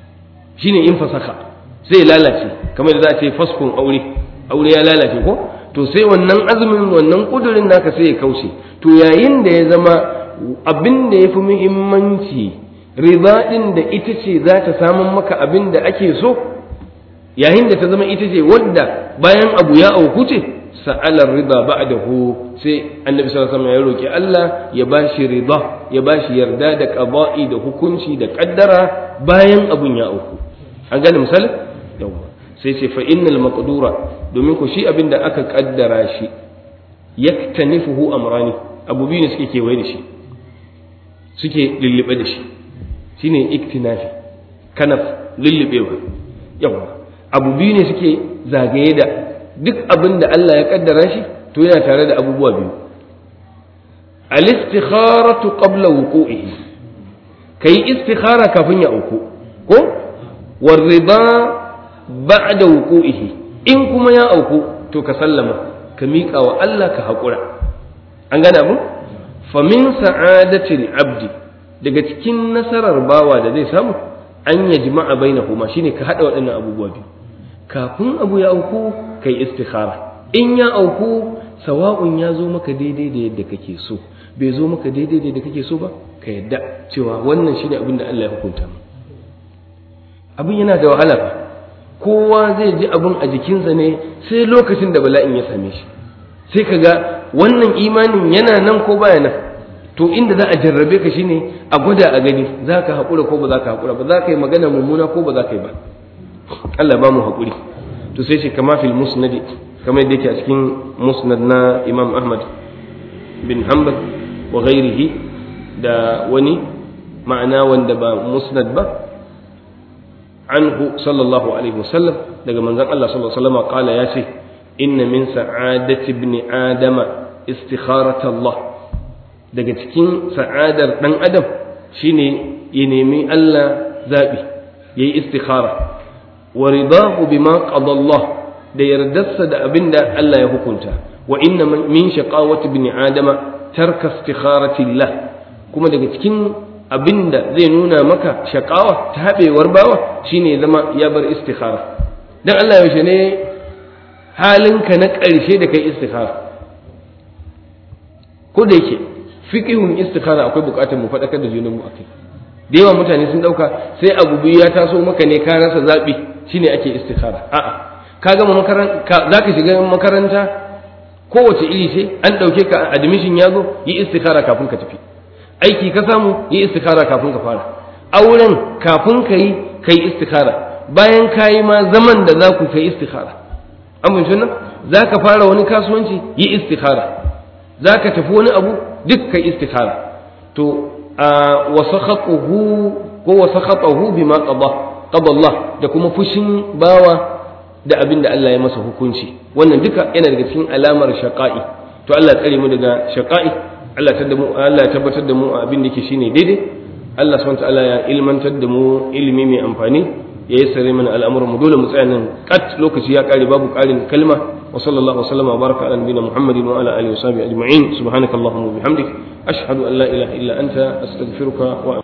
shine in fasakha sai ya lalace kamar da za a ce faskun aure aure ya lalace ko to sai wannan azumin wannan kudurin naka sai ya kauce to yayin da ya zama abin da ya fi muhimmanci riba ɗin da ita ce za ta samun maka abin da ake so yayin da ta zama ita ce wadda bayan abu ya auku ce sa'alar rida ba'dahu sai annabi sallallahu alaihi wasallam ya roki Allah ya bashi rida ya bashi yarda da qada'i da hukunci da kaddara bayan abun ya auku an gane misali yawa sai ce fa innal maqdura domin ku shi abin da aka kaddara shi yaktanifuhu amrani abu biyu ne suke kewaye da shi suke lullube da shi shine iktinafi kanaf lullubewa yawa abu biyu ne suke zagaye da duk abin da Allah ya kaddara shi to yana tare da abubuwa biyu al-istikharatu qabla wuqu'ihi kai istikhara kafin ya auku ko warida ba'da wuqu'ihi in kuma ya auku to ka sallama ka miƙa wa Allah ka haƙura an gane abu famin sa'adatil abdi daga cikin nasarar bawa da zai samu an ya jima'a bainahuma shine ka hada waɗannan abubuwa biyu kafin abu ya auku kai istikhara in ya auku sawa'un ya zo maka daidai da yadda kake so bai zo maka daidai da yadda kake so ba ka yadda cewa wannan shine abin da Allah ya hukunta mu abin yana da wahala fa kowa zai ji abin a jikinsa ne sai lokacin da bala'in ya same shi sai ka ga wannan imanin yana nan ko baya nan to inda za a jarrabe ka shine a gwada a gani za ka haƙura ko ba za ka haƙura ba za ka yi magana mummuna ko ba za ka yi ba Allah ba mu haƙuri to sai ce kama fil musnadi kamar yadda yake a cikin musnad na Imam Ahmad bin Hanbal wa ghairihi da wani ma'ana wanda ba musnad ba anhu sallallahu alaihi wasallam daga manzon Allah sallallahu alaihi wasallam kala ya ce inna min sa'adati ibn adama istikharata Allah daga cikin sa'adar dan adam shine ya nemi Allah zabi yayi istikhara wa ridahu bima qada Allah da yardarsa da abinda Allah ya hukunta wa inna min shaqawati ibn adama tarka istikharati Allah kuma daga cikin abinda zai nuna maka shakawa ta haɓewar bawa shine zama ya bar istikhara dan Allah yaushe ne halinka na ƙarshe da kai istikhara ko da yake fiqhun istikhara akwai buƙatar mu faɗakar da junan mu akai da yawa mutane sun ɗauka sai abu biyu ya taso maka ne ka rasa zaɓi shine ake istikhara a'a ka gama makaranta za ka shiga makaranta kowace iri ce an ɗauke ka admission ya zo yi istikhara kafin ka tafi aiki ka samu yi istikhara kafin ka fara auren kafin ka yi ka yi istikhara bayan ka yi ma zaman da za ku kai istikhara an bin nan za ka fara wani kasuwanci yi istikhara za ka tafi wani abu duk ka yi istikhara to a wasakhatuhu ko wasakhatuhu bima qada qada Allah da kuma fushin bawa da abin da Allah ya masa hukunci wannan duka yana daga cikin alamar shaqa'i to Allah tsare mu daga shaqa'i Allah ta mu Allah ya tabbatar da mu a abin da yake shine daidai Allah subhanahu ta'ala ya ilmantar da mu ilimi mai amfani ya yi sare mana al'amuran mu dole mu tsaya nan kat lokaci ya kare babu karin kalma wa sallallahu wa sallama baraka ala nabiyina muhammadin wa ala alihi wa sahbihi ajma'in subhanakallahumma wa bihamdik ashhadu an la ilaha illa anta astaghfiruka wa